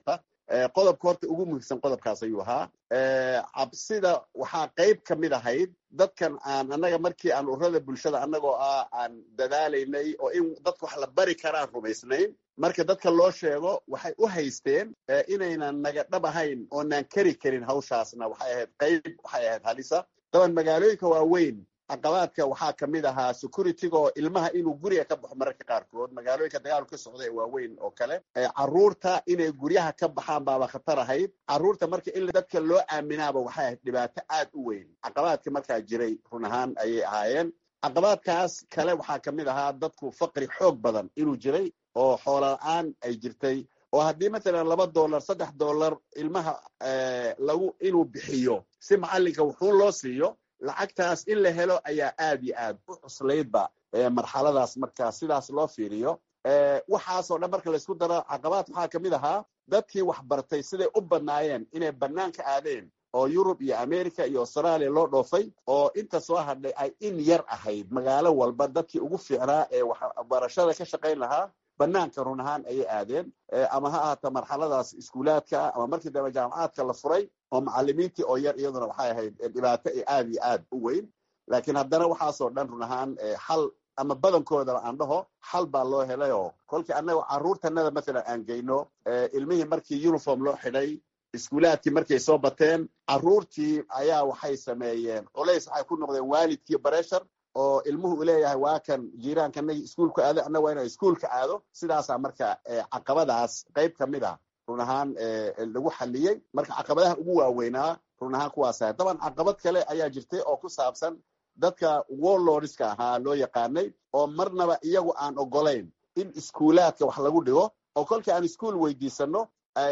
qodobka horta ugu muhiimsan qodobkaas ayuu ahaa cabsida waxaa qayb ka mid ahayd dadkan aan annaga markii aan ururada bulshada annagoo ah aan dadaalaynay oo in dadka wax la bari karaan rumaysnayn marka dadka loo sheego waxay u haysteen inaynan naga dhab ahayn oonaan kari karin hawshaasna waxay ahayd qayb waxay ahayd halisa daban magaalooyinka waaweyn caqabaadka waxaa ka mid ahaa securityga oo ilmaha inuu guriga ka baxo mararka qaarkood magaalooyinka dagaalku ka socda ee waaweyn oo kale carruurta inay guryaha ka baxaan baaba khatar ahayd carruurta marka in dadka loo aaminaaba waxay ahayd dhibaato aad u weyn caqabaadka markaa jiray run ahaan ayay ahaayeen caqabaadkaas kale waxaa ka mid ahaa dadku faqri xoog badan inuu jiray oo xoola-aan ay jirtay oo haddii matalan laba dollar saddex dollar ilmaha lagu inuu bixiyo si macallinka wuxuun loo siiyo lacagtaas in la helo ayaa aad iyo aad u cuslaydba marxaladaas marka sidaas loo fiiriyo waxaasoo dhan marka laysku daro caqabaad waxaa ka mid ahaa dadkii wax bartay siday u badnaayeen inay bannaanka aadeen oo yurub iyo america iyo australia loo dhoofay oo inta soo hadhay ay in yar ahayd magaalo walba dadkii ugu fiicnaa ee waxbarashada ka shaqayn lahaa banaanka run ahaan ayay aadeen ama ha ahaato marxaladaas iskuulaadka ama markii dambe jaamacaadka la furay oo macalimiintii oo yar iyaduna waxay ahayd dhibaato aad iyo aad u weyn laakiin haddana waxaasoo dhan run ahaan xal ama badankoodaba aan dhaho xal baa loo helay oo kolkii annaga carruurtanada mathalan aan geyno ilmihii markii uniform loo xidhay iskuulaadkii markay soo bateen carruurtii ayaa waxay sameeyeen culays waxay ku noqdeen waalidkii bareshar oo ilmuhu u leeyahay waa kan jiiraankanagii iskuulka aado annaga waa inaan iskuulka aado sidaasaa marka caqabadaas qayb ka mid a run ahaan lagu xaliyey marka caqabadaha ugu waaweynaa run ahaan kuwaasa daban caqabad kale ayaa jirtay oo ku saabsan dadka warlordska ahaa loo yaqaanay oo marnaba iyagu aan ogolayn in iskuulaadka wax lagu dhigo oo kolkii aan iskuol weydiisano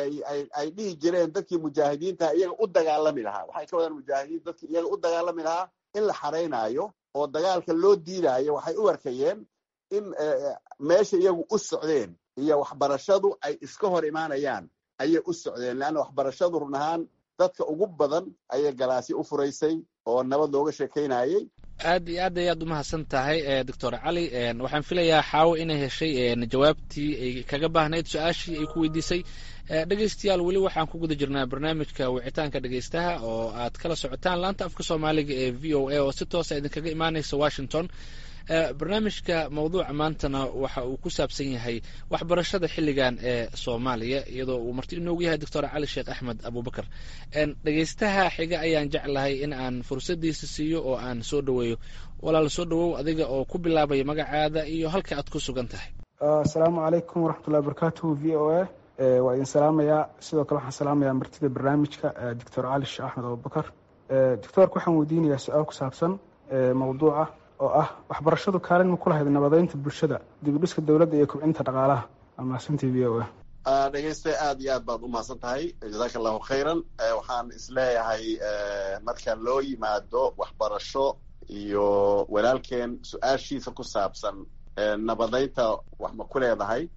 ay dhihi jireen dadkii mujaahidiinta iyaga u dagaalami lahaa waxay ka wadaan mujaahidiin dadkii iyaga u dagaalami lahaa in la xaraynaayo oo dagaalka loo diidaayo waxay u arkayeen in meesha iyagu u socdeen iyo waxbarashadu ay iska hor imaanayaan ayay u socdeen leanna waxbarashadu run ahaan dadka ugu badan ayay galaasyo u furaysay oo nabad looga sheekaynayey aad iyo aad ayaad umahadsan tahay doctor cali waxaan filayaa xaawo inay heshay jawaabtii ay kaga baahnayd su-aashii ay ku weydiisay dhegeystayaal weli waxaan ku guda jirnaa barnaamijka wicitaanka dhegeystaha oo aad kala socotaan laanta afka soomaaliga ee v o a oo si toosa idinkaga imaaneysa washington barnaamijka mawduuca maantana waxa uu ku saabsan yahay waxbarashada xilligan ee soomaaliya iyadoo uu marti inoogu yahay doctor cali sheekh axmed abubakar dhegeystaha xiga ayaan jeclahay in aan fursadiisa siiyo oo aan soo dhoweeyo walaal soo dhowow adiga oo ku bilaabaya magacaada iyo halka aad ku sugan tahay asalaamu calaykum waraxmatullahi wabarakatuhu v o a waa idin salaamayaa sidoo kale waxaan salaamayaa martida barnaamijka doctor cali sheekh axmed abubakar doctoorka waxaan weydiinayaa su-aal ku saabsan mawduuca oo ah waxbarashadu kaalin ma ku lahayd nabadeynta bulshada dibudhiska dowladda iyo kobcinta dhaqaalaha amaasantii v o a dhegeyste aad iyo aad baad u mahadsan tahay jazaaka allahu khayran waxaan isleeyahay marka loo yimaado waxbarasho iyo walaalkeen su-aashiisa ku saabsan nabadeynta wax ma ku leedahay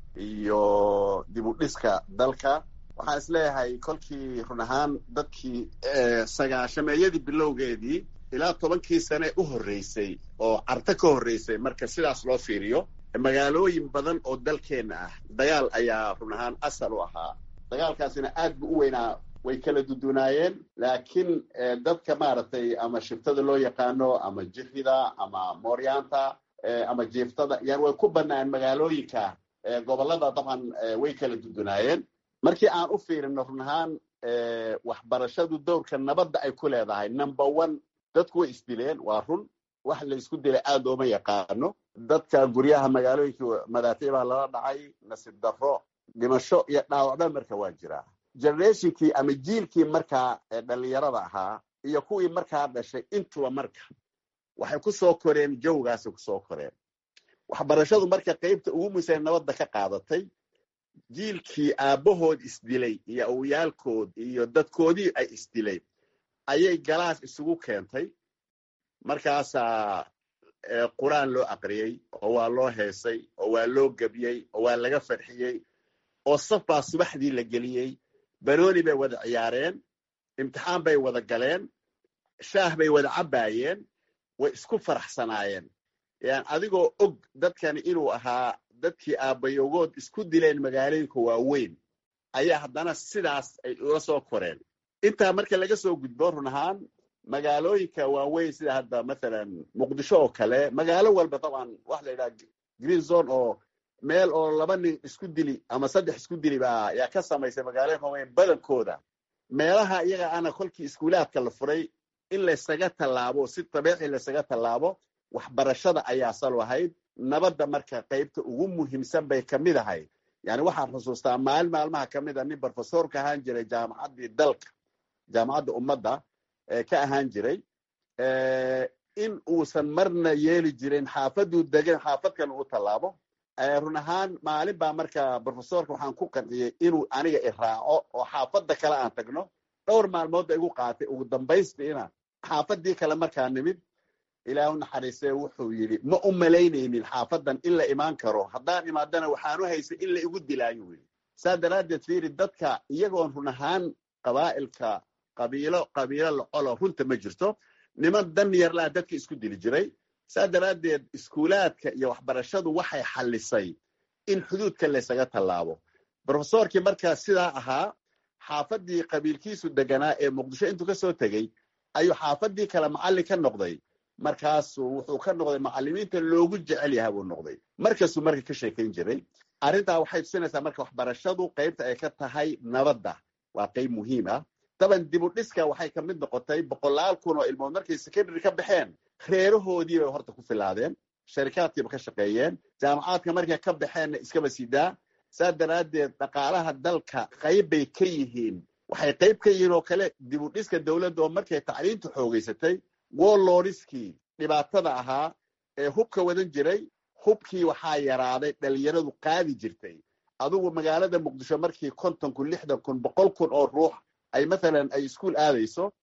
iyo dib u dhiska dalka waxaan isleeyahay kolkii run ahaan dadkii sagaashameeyadii bilowgeedii ilaa tobankii sane u horreysay oo carto ka horreysay marka sidaas loo fiiriyo magaalooyin badan oo dalkeenna ah dagaal ayaa run ahaan asal u ahaa dagaalkaasina aad bu u weynaa way kala dudunaayeen laakiin dadka maaragtay ama shiftada loo yaqaano ama jirida ama mooryaanta ama jiiftada yani way ku bannaan magaalooyinka gobollada dabcan way kala dudunaayeen markii aan u fiirino run ahaan waxbarashadu dowrka nabadda ay ku leedahay number one dadku way isdileen waa run wax la isku dilay aad ooma yaqaano dadka guryaha magaalooyinka madaafiic baa lala dhacay nasiib darro dhimasho iyo dhaawacba marka waa jiraa generationkii ama jiilkii markaa dhalinyarada ahaa iyo kuwii markaa dhashay intuba marka waxay ku soo koreen jawgaasay kusoo koreen waxbarashadu marka qaybta ugu muhiimsan nabadda ka qaadatay jiilkii aabbahood isdilay iyo awyaalkood iyo dadkoodii ay isdilay ayay galaas isugu keentay markaasaa qur-aan loo aqriyey oo waa loo heesay oo waa loo gebiyey oo waa laga farxiyey oo saf baa subaxdii la geliyey banooni bay wada ciyaareen imtixaan bay wada galeen shaah bay wada cabbaayeen way isku faraxsanaayeen yan adigoo og dadkani inuu ahaa dadkii aabbayogood isku dileen magaalooyinka waaweyn ayaa haddana sidaas ay ula soo koreen intaa marka laga soo gudbo run ahaan magaalooyinka waaweyn sida hadda mathalan muqdisho oo kale magaalo walba dabcan waxa la yidhaha green zone oo meel oo laba nin isku dili ama saddex isku dili baa ayaa ka samaysay magaalooyinka waaweyn badankooda meelaha iyaga ana kolkii iskuulaadka la furay in laysaga tallaabo si dabiici laysaga tallaabo waxbarashada ayaa salo ahayd nabadda marka qaybta ugu muhiimsan bay ka mid ahayd yani waxaan xusuustaa maalin maalmaha ka mid a nin brofesorka ahaan jiray jaamacaddii dalka jaamacadda ummadda ka ahaan jiray in uusan marna yeeli jirin xaafaduu degan xaafadkan uu tallaabo run ahaan maalin baa marka brofesorka waxaan ku qanciyey inuu aniga iraaco oo xaafadda kale aan tagno dhowr maalmoodba igu qaatay ugu dambaystiina xaafadii kale markaa nimid ilaahu naxariistee wuxuu yidhi ma u malaynaynin xaafadan in la imaan karo haddaan imaadana waxaanu haysay in la igu dilaayo yidhi saa daraaddeed fiiri dadka iyagoon run ahaan qabaa'ilka qabiilo qabiilo lacolo runta ma jirto niman dan yarlaa dadka isku dili jiray saa daraaddeed iskuulaadka iyo waxbarashadu waxay xallisay in xuduudka laysaga tallaabo brofesorkii markaa sidaa ahaa xaafadii qabiilkiisu deganaa ee muqdisho intuu ka soo tegey ayuu xaafadii kale macallin ka noqday markaasuu wuxuu ka noqday macallimiinta loogu jecel yahay buu noqday markasuu marka ka sheekayn jiray arrintaa waxay tusinaysaa marka waxbarashadu qaybta ay ka tahay nabadda waa qayb muhiim ah daban dib u dhiska waxay ka mid noqotay boqolaal kun oo ilmood markay secondary ka baxeen reerahoodii bay horta ku filaadeen sharikaadkiiba ka shaqeeyeen jaamacaadka markay ka baxeenna iskaba sidaa saa daraaddeed dhaqaalaha dalka qayb bay ka yihiin waxay qayb ka yihiin oo kale dib u dhiska dowladda oo markay tacliinta xoogaysatay woloriskii dhibaatada ahaa ee hubka wadan jiray hubkii waxaa yaraaday dhalinyaradu qaadi jirtay adugu magaalada muqdisho markii konton kun lixdan kun boqol kun oo ruux ay mathalan ay iskuol aadayso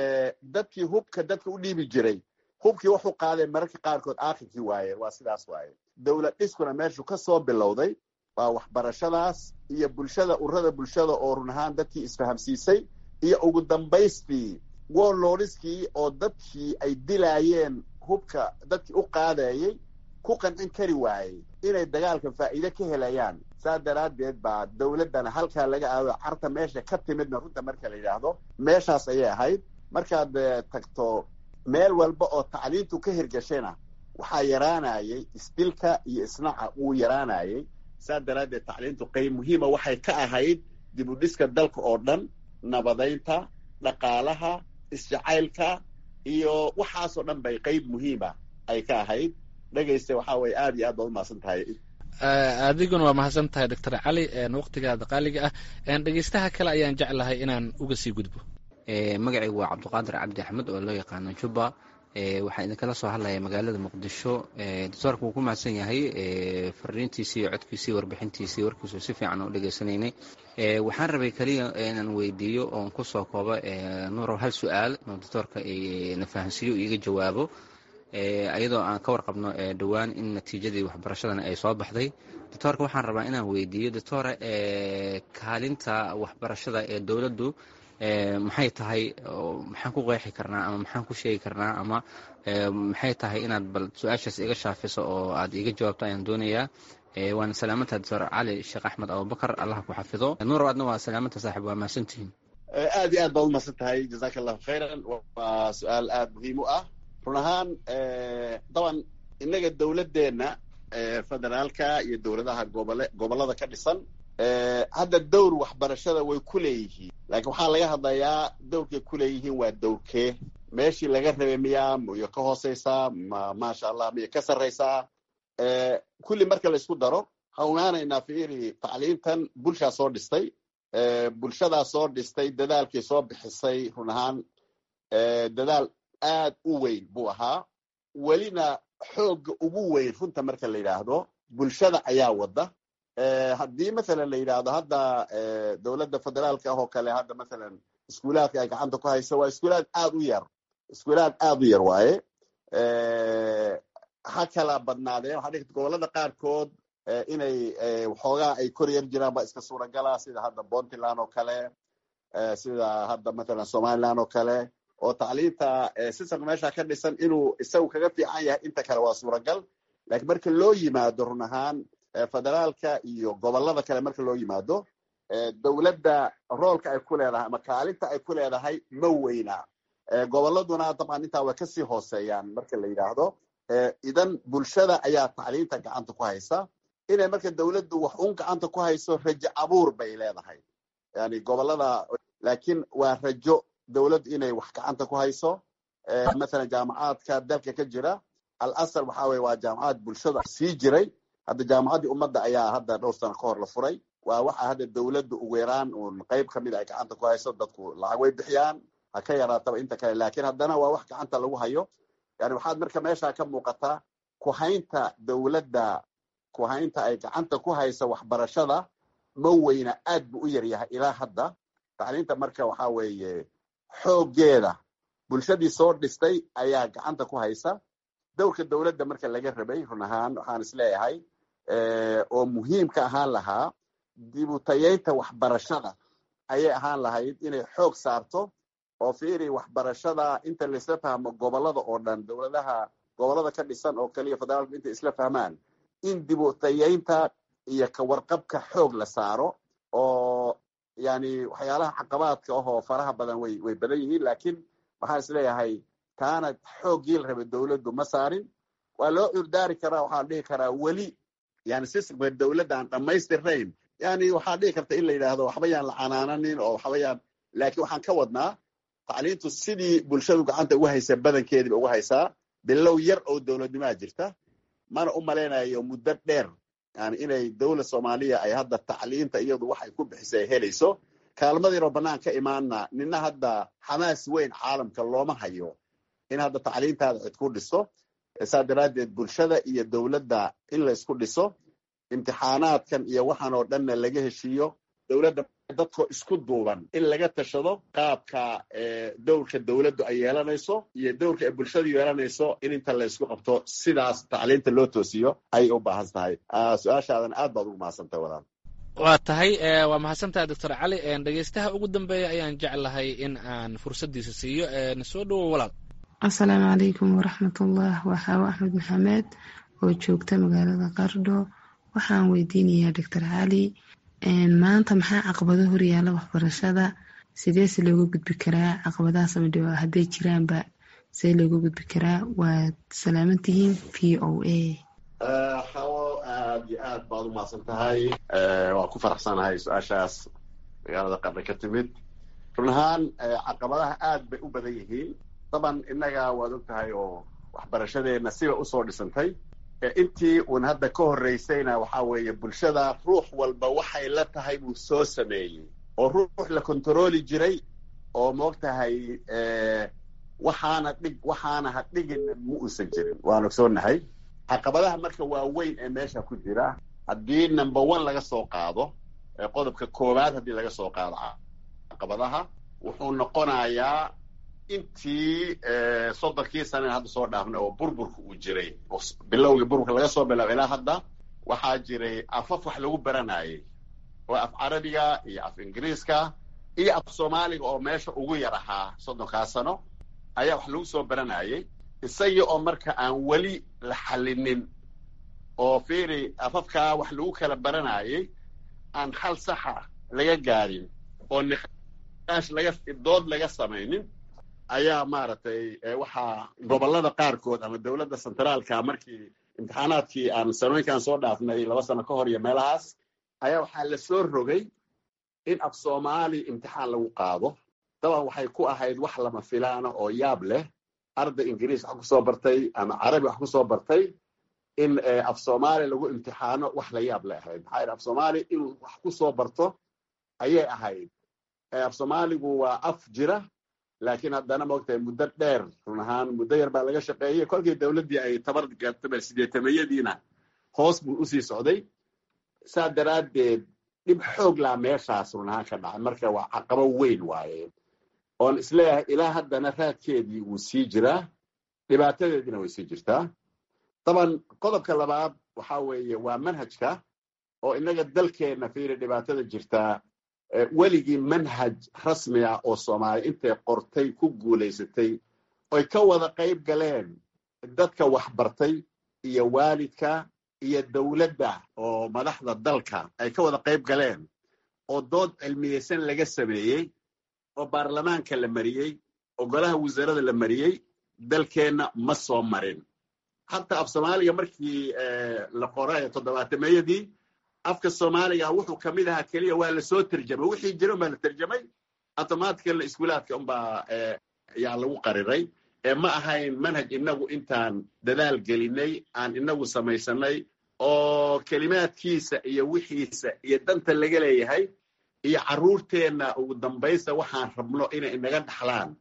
dadkii hubka dadka u dhiibi jiray hubkii wuxuu qaaday mararka qaarkood aakhirkii waaye waa sidaas waaye dowlad dhiskuna meeshu ka soo bilowday waa waxbarashadaas iyo bulshada ururada bulshada oo run ahaan dadkii isfahamsiisay iyo ugu dambaystii woloriskii oo dadkii ay dilaayeen hubka dadkii u qaadayey ku qancin kari waayey inay dagaalka faa'iide ka helayaan saa daraaddeed baa dowladdana halkaa laga aado carta meesha ka timidna runta marka la yidhaahdo meeshaas ayay ahayd markaad tagto meel walba oo tacliintu ka hirgashayna waxaa yaraanayay isdilka iyo isnaca wuu yaraanayay saa daraaddeed tacliintu qayb muhiima waxay ka ahayd dib u dhiska dalka oo dhan nabadaynta dhaqaalaha isjacaylka iyo waxaasoo dhan bay qayb muhiima ay ka ahayd dhegayste waxaa weye aad iyo aad baad umahadsan tahay adiguna waa mahadsan tahay doctor cali waqtigaada qaaliga ah dhegeystaha kale ayaan jeclahay inaan uga sii gudbo magacaygu waa cabdiqaadir cabdi axmed oo loo yaqaano juba waxaan idinkala soo hadlaya magaalada muqdisho doctoorka wuu ku mahadsan yahay fariintiisii iyo codkiisii warbixintiisii warkiisu si fiican u dhegaysanaynay waxaan rabay keliya inaan weydiiyo oon kusoo koobo nuurow hal su-aal oo doctoorka na fahansiiyo iiga jawaabo iyadoo aan ka warqabno dhowaan in natiijadii waxbarashadana ay soo baxday doctoorka waxaan rabaa inaan weydiiyo doctora kaalinta waxbarashada ee dowladdu maxay tahay maxaan ku qeexi karnaa ama maxaan ku sheegi karnaa ama maxay tahay inaad bal su-aashaas iga shaafiso oo aad iga jawaabto ayaan doonayaa waana salaamantaha doctor cali sheekh axmed abubakar allah ku xafido nuur adna waa salaamanta saaxib waa mahadsantihiin aad iyo aad baad umahadsan tahay jazaka allahu khayran waa su-aal aada muhiim u ah run ahaan daban innaga dowladdeenna federaalka iyo dowladaha gobole gobollada ka dhisan hadda dowr waxbarashada way ku leeyihiin laakiin waxaa laga hadlayaa dowrkay ku leeyihiin waa dowrkee meeshii laga rabay miyaa miyo ka hooseysaa ma maasha allah miyo ka sarraysaa kulli marka la isku daro waxaan ogaanaynaa fiiri tacliintan bulshaa soo dhistay bulshadaa soo dhistay dadaalkii soo bixisay run ahaan dadaal aad u weyn buu ahaa welina xoogga ugu weyn runta marka la yidhaahdo bulshada ayaa wadda haddii mathalan la yidhaahdo hadda dowladda federaalka ah oo kale hadda mathalan iskuulaadka ay gacanta ku hayso waa iskuulaad aad u yar iskuulaad aad u yar waaye ha kala badnaadeen waxaa dhigta gobollada qaarkood inay waxoogaa ay kor yar jiraan baa iska suuragala sida hadda puntland oo kale sida hadda mathalan somaliland oo kale oo tacliinta sistamka meesha ka dhisan inuu isagu kaga fiican yahay inta kale waa suuragal lakiin marka loo yimaado run ahaan federaalka iyo gobollada kale marka loo yimaado dowladda roolka ay ku leedahay ama kaalinta ay ku leedahay ma weyna gobolladuna dabcan intaa way kasii hooseeyaan marka la yidhaahdo idan bulshada ayaa tacliinta gacanta ku haysa inay marka dowladdu wax un gacanta ku hayso rajo abuur bay leedahay yani gobollada laakiin waa rajo dowladdu inay wax gacanta ku hayso mathalan jaamacaadka dalka ka jira al asal waxa weye waa jaamacad bulshada sii jiray hadda jaamacaddii ummadda ayaa hadda dhowr sano ka hor la furay waa waxa hadda dowladdu ugu yaraan uun qayb ka mid ay gacanta ku hayso dadku lacag way bixiyaan ha ka yaraataba inta kale laakiin haddana waa wax gacanta lagu hayo yani waxaad marka meesha ka muuqataa kuhaynta dowladda kuhaynta ay gacanta ku haysa waxbarashada ma weyna aad buu u yaryahay ilaa hadda tacliinta marka waxa weeye xooggeeda bulshadii soo dhistay ayaa gacanta ku haysa dowrka dowladda marka laga rabay run ahaan waxaan isleeyahay oo muhiimka ahaan lahaa dibutayeynta waxbarashada ayay ahaan lahayd inay xoog saarto oo fiiri waxbarashada inta laisla fahmo gobollada oo dhan dowladaha gobollada ka dhisan oo kaliya federaalku intay isla fahmaan in dibutayeynta iyo kawarqabka xoog la saaro oo yani waxyaalaha caqabaadka ahoo faraha badan way way badan yihiin laakiin waxaan isleeyahay taana xooggii la rabay dowladdu ma saarin waa loo curdaari karaa waxaan dhihi karaa weli yani systemka dowladda aan dhammaystirnayn yani waxaa dhihi karta in la yidhaahdo waxba yaan la canaananin oo waxba yaan laakiin waxaan ka wadnaa tacliintu sidii bulshadu gacanta ugu haysa badankeediiba ugu haysaa bilow yar oo dowladnimaa jirta mana u malaynayo muddo dheer yani inay dowlad soomaaliya ay hadda tacliinta iyadu waxay ku bixisa ay helayso kaalmadiinoo bannaan ka imaana nina hadda xamaas weyn caalamka looma hayo in hadda tacliintaada cid ku dhiso saa daraaddeed bulshada iyo dowladda in la isku dhiso imtixaanaadkan iyo waxaan oo dhanna laga heshiiyo dowladda dadkoo isku duuban in laga tashado qaabka dowrka dowladdu ay yeelanayso iyo dowrka ay bulshadu yeelanayso in inta la isku qabto sidaas tacliinta loo toosiyo ayay u baahan tahay su-aashaadan aad baad ugu mahadsantahay walaal waa tahay waa mahadsantahay doctor cali dhegeystaha ugu dambeeya ayaan jeclahay in aan fursaddiisa siiyo soo dhowow walaal asalaamu calaykum waraxmatullah waa xaawo axmed maxamed oo joogta magaalada qardho waxaan weydiinayaa doctor cali maanta maxaa caqabado horyaala waxbarashada sideese looga gudbi karaa caqabadahaas ama dhiba hadday jiraanba see looga gudbi karaa waad salaamantihiin v o a xawo aad iyo aad baad u mahadsan tahay waan ku faraxsanahay su-aashaas magaalada qarni ka timid run ahaan caqabadaha aad bay u badan yihiin daban innaga waad og tahay oo waxbarashadeenna siba usoo dhisantay intii uun hadda ka horreysayna waxa weeye bulshada ruux walba waxay la tahay buu soo sameeyey oo ruux la kontarooli jiray oo moog tahay waxaana dhig waxaana ha dhigina ma uusan jirin waan ogsoonahay caqabadaha marka waaweyn ee meesha ku jira haddii number one laga soo qaado qodobka koowaad haddii laga soo qaado caqabadaha wuxuu noqonayaa intii soddonkii sanana hadda soo dhaafnay oo burburka uu jiray bilowgii burburka laga soo bilaabo ilaa hadda waxaa jiray afaf wax lagu baranayay oo af carabiga iyo af ingiriiska iyo af soomaaliga oo meesha ugu yar ahaa soddonkaa sano ayaa wax lagu soo baranayay isagii oo marka aan weli la xallinin oo fiiri afafkaa wax lagu kala baranayay aan hal saxa laga gaadhin oo niqaash laga dood laga samaynin ayaa maaragtay waxaa gobollada qaarkood ama dowladda centraalka markii imtixaanaadkii aan sanooyinkaan soo dhaafnay laba sano ka hor iyo meelahaas ayaa waxaa la soo rogay in af soomaali imtixaan lagu qaado daban waxay ku ahayd wax lama filaana oo yaab leh arday ingiriis wax kusoo bartay ama carabi wax kusoo bartay in af soomaali lagu imtixaano wax la yaab le ahayd maxaa yidhi af soomaali inuu wax kusoo barto ayay ahayd af soomaaligu waa af jira laakiin haddana maogtahay muddo dheer run ahaan muddo yar baa laga shaqeeyey kolkii dowladdii ay tabar gaartaba sideetameyadiina hoos buu usii socday saa daraaddeed dhib xoog laa meeshaas run ahaan ka dhacay marka waa caqabo weyn waaye oon isleeyahay ilaa haddana raadkeedii wuu sii jiraa dhibaatadeediina way sii jirtaa daban qodobka labaad waxa weeye waa manhajka oo innaga dalkeenna fiiri dhibaatada jirtaa weligii manhaj rasmi ah oo soomaaliya intay qortay ku guulaysatay oy ka wada qayb galeen dadka waxbartay iyo waalidka iyo dowladda oo madaxda dalka ay ka wada qayb galeen oo dood cilmiyeysan laga sameeyey oo baarlamaanka la mariyey oo golaha wasaarada la mariyey dalkeenna ma soo marin hataa af soomaaliga markii la qoray toddobaatameeyadii afka soomaaliga wuxuu ka mid ahaa keliya waa lasoo terjamay wixii jira unbaa la terjamay automatically iskuulaadka unbaa yaa lagu qariray ee ma ahayn manhaj inagu intaan dadaal gelinay aan inagu samaysanay oo kelimaadkiisa iyo wixiisa iyo danta laga leeyahay iyo carruurteenna ugu dambaysta waxaan rabno inay inaga dhaxlaan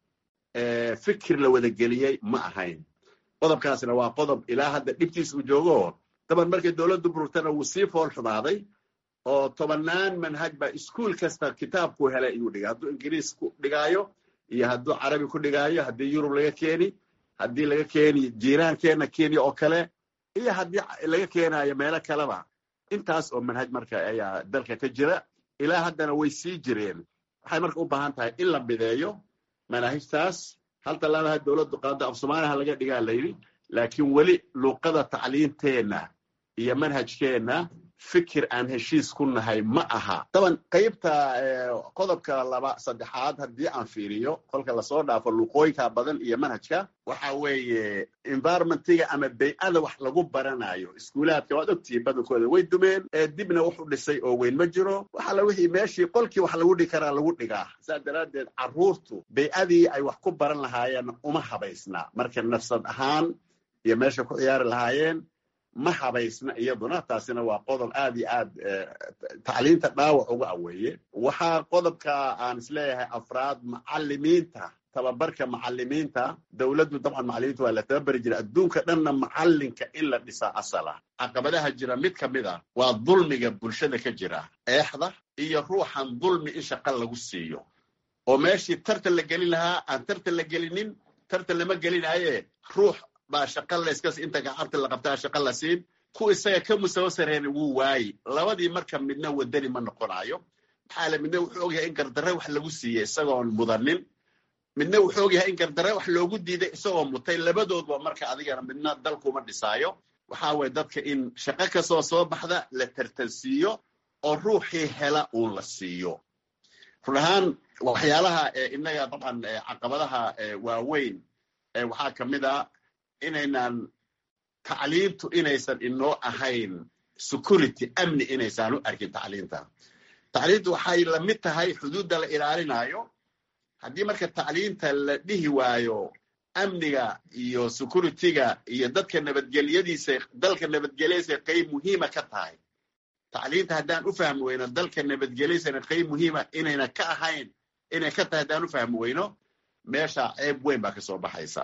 fikir la wada geliyey ma ahayn qodobkaasna waa qodob ilaa hadda dhibtiis uu joogo daban markii dowladdu bururtana wuu sii fool xumaaday oo tobannaan manhaj baa iskuol kasta kitaabku helay ayuu dhigay hadduu ingiriis ku dhigaayo iyo hadduu carabi ku dhigaayo haddii yurub laga keeni haddii laga keeni jiiraankeenna kenya oo kale iyo haddii laga keenayo meelo kaleba intaas oo manhaj marka ayaa dalka ka jira ilaa haddana way sii jireen waxay marka u baahan tahay in la mideeyo manaahijtaas hal tallaabaha dowladdu qaado af soomaaliha laga dhigaa layidhi laakiin weli luuqada tacliinteenna iyo manhajkeenna fikir aan heshiis ku nahay ma aha daban qaybta qodobka laba saddexaad haddii aan fiiriyo kolka lasoo dhaafo luuqooyinka badan iyo manhajka waxa weeye environmentiga ama bay-ada wax lagu baranayo iskuulaadka waad ogtihiin badankooda way dumeen dibna wuxu dhisay oo weyn ma jiro waxala wixii meeshii qolkii wax lagu dhigi karaa lagu dhigaa saas daraaddeed carruurtu bay-adii ay wax ku baran lahaayeen uma habaysna marka nafsad ahaan iyo meesha ku ciyaari lahaayeen ma habaysna iyaduna taasina waa qodob aad iyo aad tacliinta dhaawac uga aweeye waxaa qodobka aan isleeyahay afraad macalimiinta tababarka macalimiinta dowladdu dabcan macalimiinta waa la tababari jira adduunka dhanna macalinka in la dhisaa asala caqabadaha jira mid ka mid a waa dulmiga bulshada ka jira eexda iyo ruuxan dulmi in shaqa lagu siiyo oo meeshii tartan la gelin lahaa aan tartan la gelinin tartan lama gelinaaye ruux baa shaqa layskas inta gacanta la qabtaa shaqa la siin ku isaga ka musawo sareena wuu waayi labadii marka midna wadani ma noqonayo maxaa le midna wuxuu ogyahay in gardarre wax lagu siiyey isagoon mudanin midna wuxuu ogyahay in gardarre wax loogu diiday isagoo mutay labadoodba marka adigana midna dalkuma dhisaayo waxaa weye dadka in shaqo kastoo soo baxda la tartansiiyo oo ruuxii hela uun la siiyo run ahaan waxyaalaha inaga dabcan caqabadaha waaweyn waxaa ka mid a inaynan tacliintu inaysan inoo ahayn security amni inaysaan u arkin tacliinta tacliintu waxay la mid tahay xuduudda la ilaalinayo haddii marka tacliinta la dhihi waayo amniga iyo securityga iyo dadka nabadgelyadiisa dalka nabadgelyadiisa qayb muhiima ka tahay tacliinta haddaan u fahmi weyno dalka nabadgelyadiisana qayb muhiima inayna ka ahayn inay ka tahay haddaan u fahmi weyno meesha ceeb weyn baa kasoo baxaysa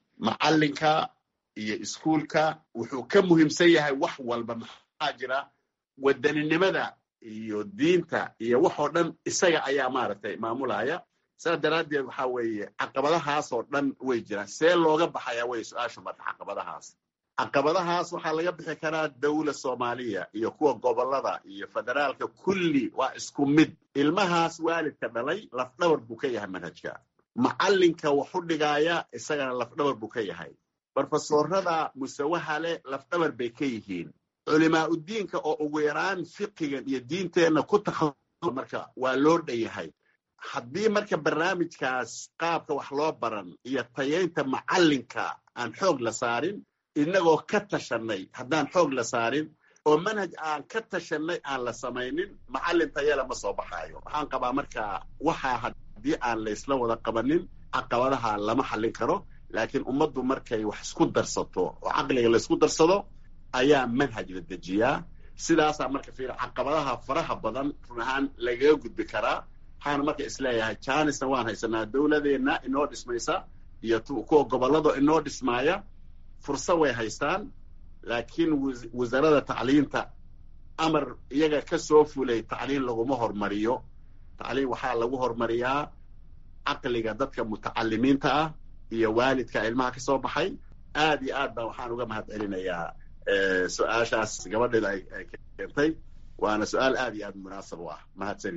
macalinka iyo iskuulka wuxuu ka muhiimsan yahay wax walba maxaa jira wadaninimada iyo diinta iyo waxoo dhan isaga ayaa maaragtay maamulaya saas daraaddeed waxaa weeye caqabadahaasoo dhan way jiraan see looga baxayaa wey su-aashu marka caqabadahaas caqabadahaas waxaa laga bixi karaa dawla soomaaliya iyo kuwa gobolada iyo federaalka kulli waa isku mid ilmahaas waalidka dhalay lafdhabar buu ka yahay manhajka macalinka waxu dhigaaya isagana lafdhabar buu ka yahay brofesorada musawaha leh lafdhabar bay ka yihiin culimaa udiinka oo ugu yaraan fiqigan iyo diinteenna ku takhasus marka waa loo dhan yahay haddii marka barnaamijkaas qaabka wax loo baran iyo tayaynta macalinka aan xoog la saarin inagoo ka tashanay haddaan xoog la saarin oo manhaj aan ka tashanay aan la samaynin macalin tayala ma soo baxaayo waxaan qabaa marka waxaa haddii aan laysla wada qabanin caqabadaha lama xallin karo laakiin ummaddu markay wax isku darsato oo caqliga laysku darsado ayaa manhaj la dejiyaa sidaasaa marka fiir caqabadaha faraha badan run ahaan lagaga gudbi karaa waxaana marka isleeyahay janisna waan haysanaa dowladeenna inoo dhismaysa iyo kuwa gobolado inoo dhismaaya fursa way haystaan laakiin wasaaradda tacliinta amar iyaga ka soo fulay tacliin laguma hormariyo tacliin waxaa lagu hormariyaa caqliga dadka mutacalimiinta ah iyo waalidka ilmaha ka soo baxay aad iyo aad baa waxaan uga mahad celinayaa su-aashaas gabadheeda ay keentay waana su-aal aad iyo aad munaasab u ah mahadsanid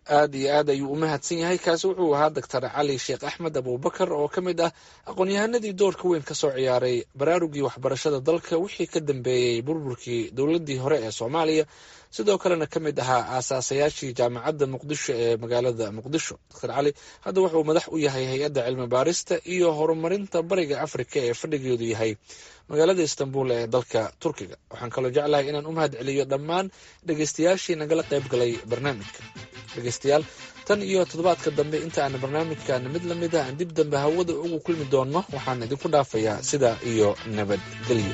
aad iyo aad ayuu u mahadsan yahay kaasi wuxuu ahaa doctor cali sheekh axmed abuubakar oo ka mid ah aqoon-yahanadii doorka weyn ka soo ciyaaray baraarugii waxbarashada dalka wixii ka dambeeyey burburkii dowladdii hore ee soomaaliya sidoo kalena ka mid ahaa aasaasayaashii jaamacadda muqdisho ee magaalada muqdisho doctor cali hadda wuxuu madax u yahay hay-adda cilmi baarista iyo horumarinta bariga afrika ee fadhigeedu yahay magaalada istanbul ee dalka turkiga waxaan kaloo jeclahay inaan u mahad celiyo dhammaan dhegeystayaashii nagala qayb galay barnaamijka dhegeystayaal tan iyo toddobaadka dambe inta aan barnaamijkan mid lamid ah aan dib dambe hawada ugu kulmi doonno waxaan idinku dhaafayaa sidaa iyo nabadgelyo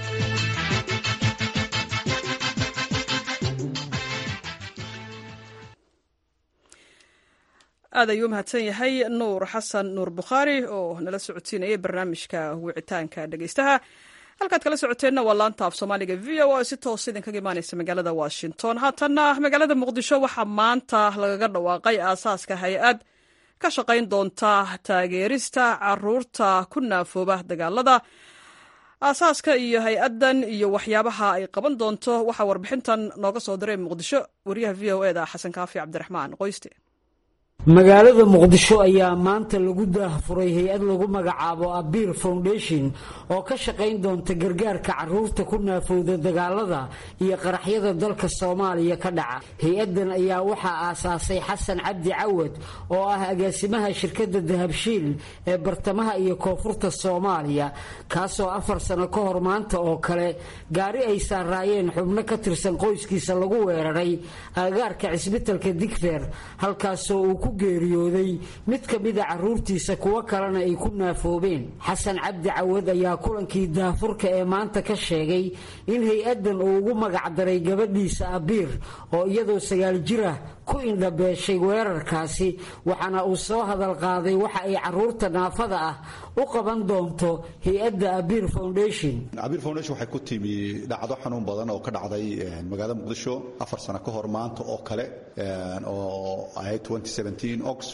aad ayuu mahadsan yahay nuur xasan nuur bukhaari oo nala socodsiinayay barnaamijka wicitaanka dhegeystaha halkaad kala socoteenna waa laanta af soomaaliga v o a si toos idinkaga imaaneysa magaalada washington haatanna magaalada muqdisho waxaa maanta lagaga dhawaaqay aasaaska hay-ad ka shaqayn doonta taageerista caruurta ku naafooba dagaalada aasaaska iyo hay-addan iyo waxyaabaha ay qaban doonto waxaa warbixintan nooga soo diray muqdisho wariyaha v o eda xasan kaafi cabdiraxmaan qoyste magaalada muqdisho ayaa maanta lagu daahfuray hay-ad lagu magacaabo abir foundation oo ka shaqayn doonta gargaarka caruurta ku naafowda dagaalada iyo qaraxyada dalka soomaaliya ka dhaca hay-addan ayaa waxaa aasaasay xasan cabdi cawad oo ah agaasimaha shirkadda dahabshiil ee bartamaha iyo koonfurta soomaaliya kaasoo afar sano ka hor maanta oo kale gaari ay saaraayeen xubno ka tirsan qoyskiisa lagu weeraray agagaarka cisbitalka digfeer halkaasoo uu ku geeriyooday mid ka mida caruurtiisa kuwo kalena ay ku naafoobeen xasan cabdi cawad ayaa kulankii daafurka ee maanta ka sheegay in hay-addan uu ugu magacdaray gabadhiisa abiir oo iyadoo sagaal jir ah ku indhabeeshay weerarkaasi waxaana uu soo hadal qaaday waxa ay caruurta naafada ah u qaban doonto hay-adda abir foundation abir foundation waxay ku timi dhacdo xanuun badan oo ka dhacday magaalada muqdisho afar sano ka hor maanta oo kale oo ahayd ox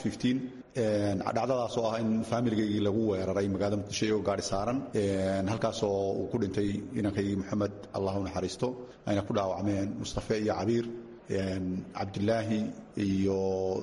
dhacdadaas oo ah in faamiligaygi lagu weeraray magaalada muqdisho iyagoo gaari saaran halkaasoo uu ku dhintay inankaygi moxamed allah u naxariisto ayna ku dhaawacmeen mustafe iyo cabiir cabdilaahi iyo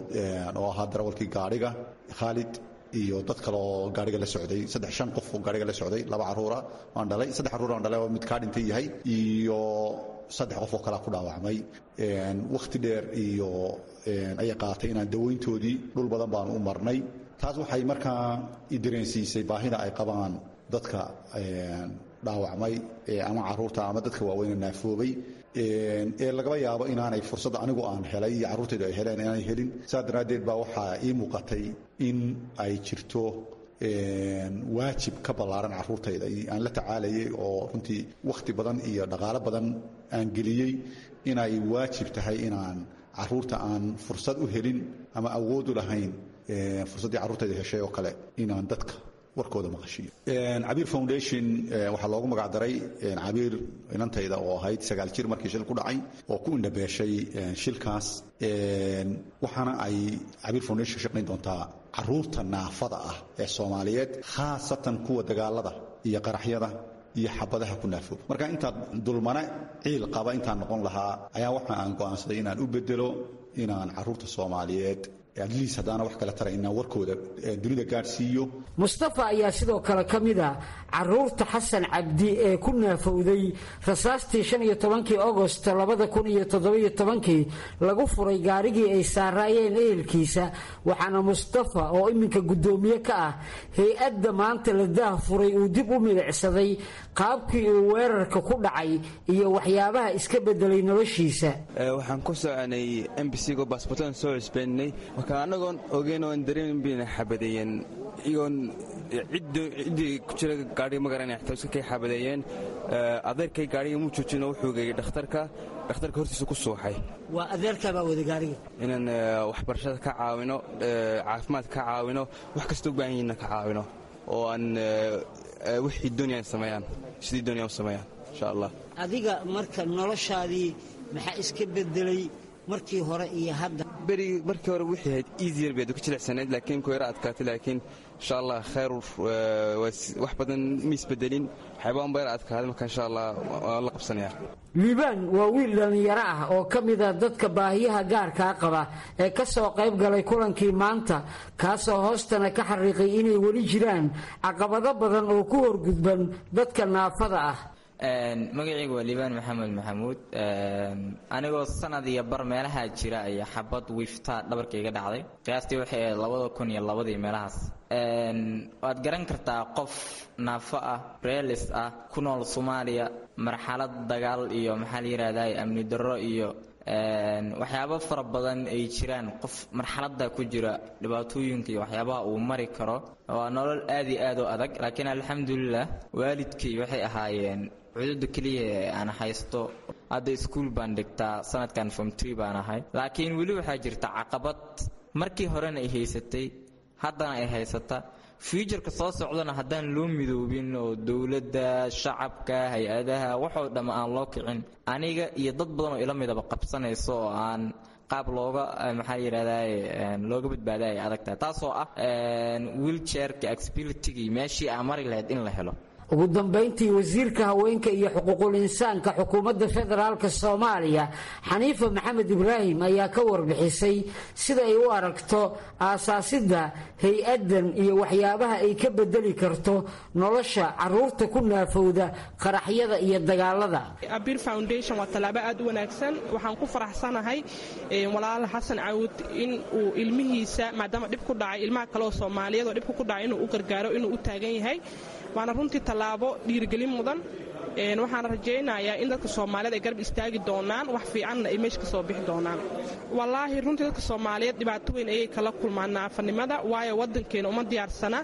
oo ahaa darawalkii gaadhiga khaalid iyo dad kale oo gaariga la socday saddex shan qof oo gaariga la socday laba caruura aan dhalay saddex caruur aan dhalay oo mid kaa dhintay yahay iyo saddex qof oo kalea ku dhaawacmay wakhti dheer iyo ayay qaaatay inaan dawayntoodii dhul badan baanu u marnay taas waxay markaa i dareensiisay baahida ay qabaan dadka dhaawacmay ama caruurta ama dadka waaweyne naafoobay ee lagaba yaabo inaanay fursadda anigu aan helay iyo carruurtaydu ay heleen inaanay helin saas daraaddeed baa waxaa ii muuqatay in ay jirto waajib ka ballaaran carruurtayda aan la tacaalayay oo runtii wakhti badan iyo dhaqaalo badan aan geliyey inay waajib tahay inaan carruurta aan fursad u helin ama awood u lahayn fursaddii carruurtayda heshay oo kale inaan dadka warkooda maqashiyo cabiir foundation waxaa loogu magacdaray cabiir inantayda oo ahayd sagaal jir markii shil ku dhacay oo ku indhabeeshay shilkaas waxaana ay cabiir foundation ka shaqayn doontaa caruurta naafada ah ee soomaaliyeed khaasatan kuwa dagaalada iyo qaraxyada iyo xabadaha ku naafooba marka intaad dulmane ciil qaba intaan noqon lahaa ayaa waxa aan go'aansaday inaan u bedelo inaan caruurta soomaaliyeed adliis haddaana wax kale tara inaan warkooda dunida gaadhsiiyo mustafa ayaa sidoo kale ka mid a caruurta xasan cabdi ee ku naafowday rasaastii shan iyo tobankii agost labada kun iyo toddobiyo tobankii lagu furay gaarigii ay saaraayeen ehelkiisa waxaana mustafa oo iminka guddoomiye ka ah hay-adda maanta la daah furay uu dib u milicsaday qaabkii uu weerarka ku dhacay iyo waxyaabaha iska bedelay noloshiisa waxaan ku soconay embasigo baasbortan soo cusbeeninay marka annagoon ogeyn oon dareemin bayna xabadeeyeen iyagoon ciddii ku jira gaadhiga ma garanaya xitaa iska kay xabadeeyeen adeerkay gaadhiga muu joojino wuxuu geeyey dhakhtarka dhakhtarka hortiisa ku suuxay waa adeerkaabaa wada gaariga inaan waxbarashada ka caawino caafimaadka ka caawino wax kasta u baahan yihiinna ka caawino oo aan wixii dooniyaan sameeyaan sidii dooniyaan u sameeyaan insha allah adiga marka noloshaadii maxaa iska bedelay markii hore iyo hadda beri markii hore wixii ahayd easier bay ku jilicsanayd laakiin ku yara adkaatay laakiin insha allah khayr wax badan ma isbedelin waxyaabaan ba yara adkaaday marka insha allah waan la qabsanaya liibaan waa wiil dhallinyaro ah oo ka mida dadka baahiyaha gaarkaa qaba ee ka soo qayb galay kulankii maanta kaasoo hoostana ka xariiqay inay weli jiraan caqabado badan oo ku horgudban dadka naafada ah magacaygu waa liibaan maxamed maxamuud anigoo sanad iyo bar meelaha jira ayaa xabad wiifta dhabarka iga dhacday qiyaastii waxay ahayd labada kun iyo labadii meelahaas waad garan kartaa qof naafo ah reelis ah ku nool soomaaliya marxalad dagaal iyo maxaa la yidhahdaa amni darro iyo waxyaabo fara badan ay jiraan qof marxaladda ku jira dhibaatooyinka iyo waxyaabaha uu mari karo waa nolol aad iyo aad u adag laakiin alxamdulilah waalidkii waxay ahaayeen cududa keliya ee aan haysto hadda iskuul baan dhigtaa sanadkan form tree baan ahay laakiin weli waxaa jirta caqabad markii horena ay haysatay haddana ay haysata fuujarka soo socdana haddaan loo midoobin oo dowladda shacabka hay-adaha waxoo dhamm aan loo kicin aniga iyo dad badan oo ila midaba qabsanayso oo aan qaab looga maxaa yidhahdaa looga badbaada ay adag tahay taasoo ah wiilchairka accessibilitygii meeshii aan mari lahayd in la helo ugu dambayntii wasiirka haweenka iyo xuquuqul insaanka xukuumadda federaalka soomaaliya xaniifa maxamed ibraahim ayaa ka warbixisay sida ay u aragto aasaasidda hay-addan iyo waxyaabaha ay ka bedeli karto nolosha caruurta ku naafowda qaraxyada iyo dagaalada abir foundation waa tallaabo aad u wanaagsan waxaan ku faraxsanahay walaal xasan cawud in uu ilmihiisa maadaama dhib ku dhacay ilmaha kaleoo soomaaliyeed oo dhibka ku dhacay inuu u gargaaro inuu u taagan yahay waana runtii tallaabo dhiirigelin mudan waxaana rajaynayaa in dadka soomaaliyeed ay garab istaagi doonaan wax fiicanna ay meesha ka soo bixi doonaan wallaahi runtii dadka soomaaliyeed dhibaato weyn ayay kala kulmaan naafanimada waayo waddankeena uma diyaarsana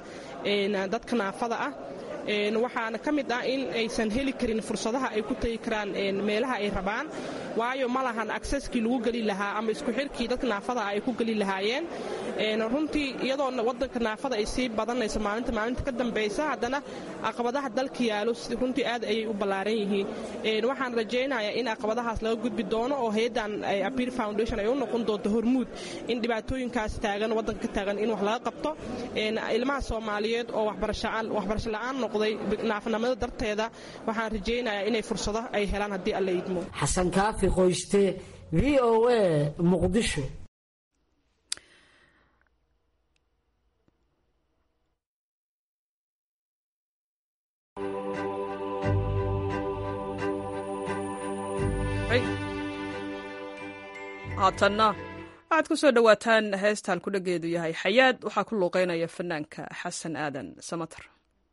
dadka naafada ah waxaana ka mid ah in aysan heli karin fursadaha ay ku tegi karaan meelaha ay rabaan waayo ma lahan akseskii lagu geli lahaa ama isku xirkii dadka naafada ah ay ku geli lahaayeen runtii iyadoo wadanka naafada ay sii badanayso maalinta maalinta ka dambaysa haddana caqabadaha dalka yaalo runtii aad ayay u ballaaran yihiin waxaan rajaynayaa in caqabadahaas laga gudbi doono oo hay-addan appeal foundation ay u noqon doonto hormuud in dhibaatooyinkaas taagan waddanka ka taagan in wax laga qabto ilmaha soomaaliyeed oo waxbarasho la-aan noqday naafanimada darteeda waxaan rajaynayaa inay fursado ay helaan haddii alla idmo xasan kaafi qoyste v o a muqdisho haatanna waxaad ku soo dhowaataan heestaan ku dhageedu yahay xayaad waxaa ku luuqeynaya fanaanka xasan aadan samatar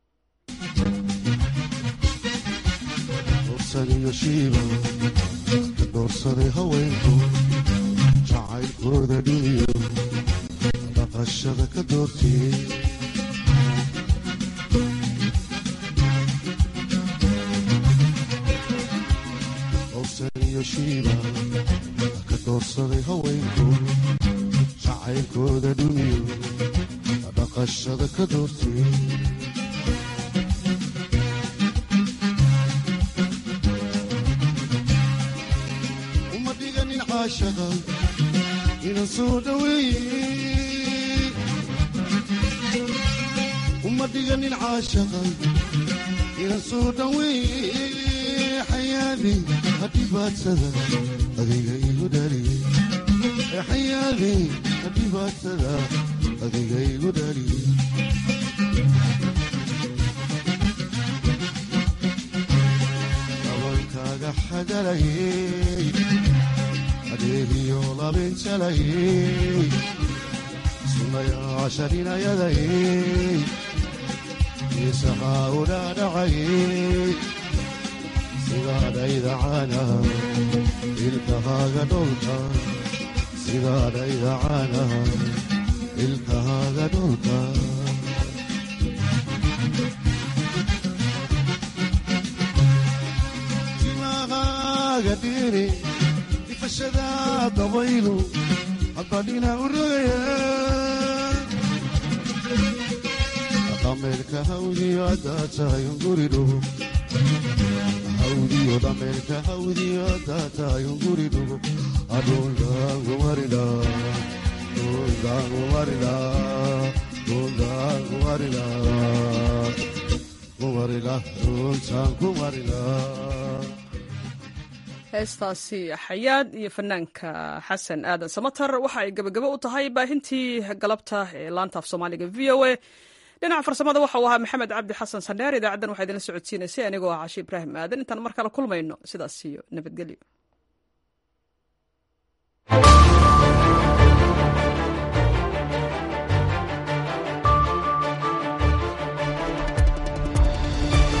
doorsaday haweenku jacaylkooda dhiniyo dhaqashada ka doortiyey dorsaniyo shiiba ka doorsaday haweenku jacaylkooda dhiniyo dhaqashada ka doortiyey ina soo dhaweeye uma dhiganin caashaqa ina soo dhaweeye xayaadi hadhibaadsada adiga igu dhaliye xayaadi hadhibaadsada adiga igu dhaliye dabankaaga xagalayey adeegiyo labinjalayey sunayaasharinayadayey isahaa u dhaadhacayey sidaadhayda caanaha ilkahaaga dholka sidaadhayda caanaha ilkahaaga dholka timahaaga dhiiri ifashada dabaylu habbadhina u rogaya dhameelka hawdiyo haddaa tahay unguridhugo hawdiyo dhameelka hawdiyo haddaa tahay unguridhugo adhundaan kumarila dhundaan kumarila dhundaan kumarila kumarila dhuntaan kumarila heestaasi xayaad iyo fanaanka xasan aadan samatar waxa ay gebagabo u tahay baahintii galabta ee laanta af soomaaliga v o a dhinaca farsamada waxa uu ahaa maxamed cabdi xasan sandheer idaacaddan waxaa idinla socodsiinaysay anigoo ah cashe ibraahim aadan intaan mar kale kulmayno sidaas iyo nabadgelyo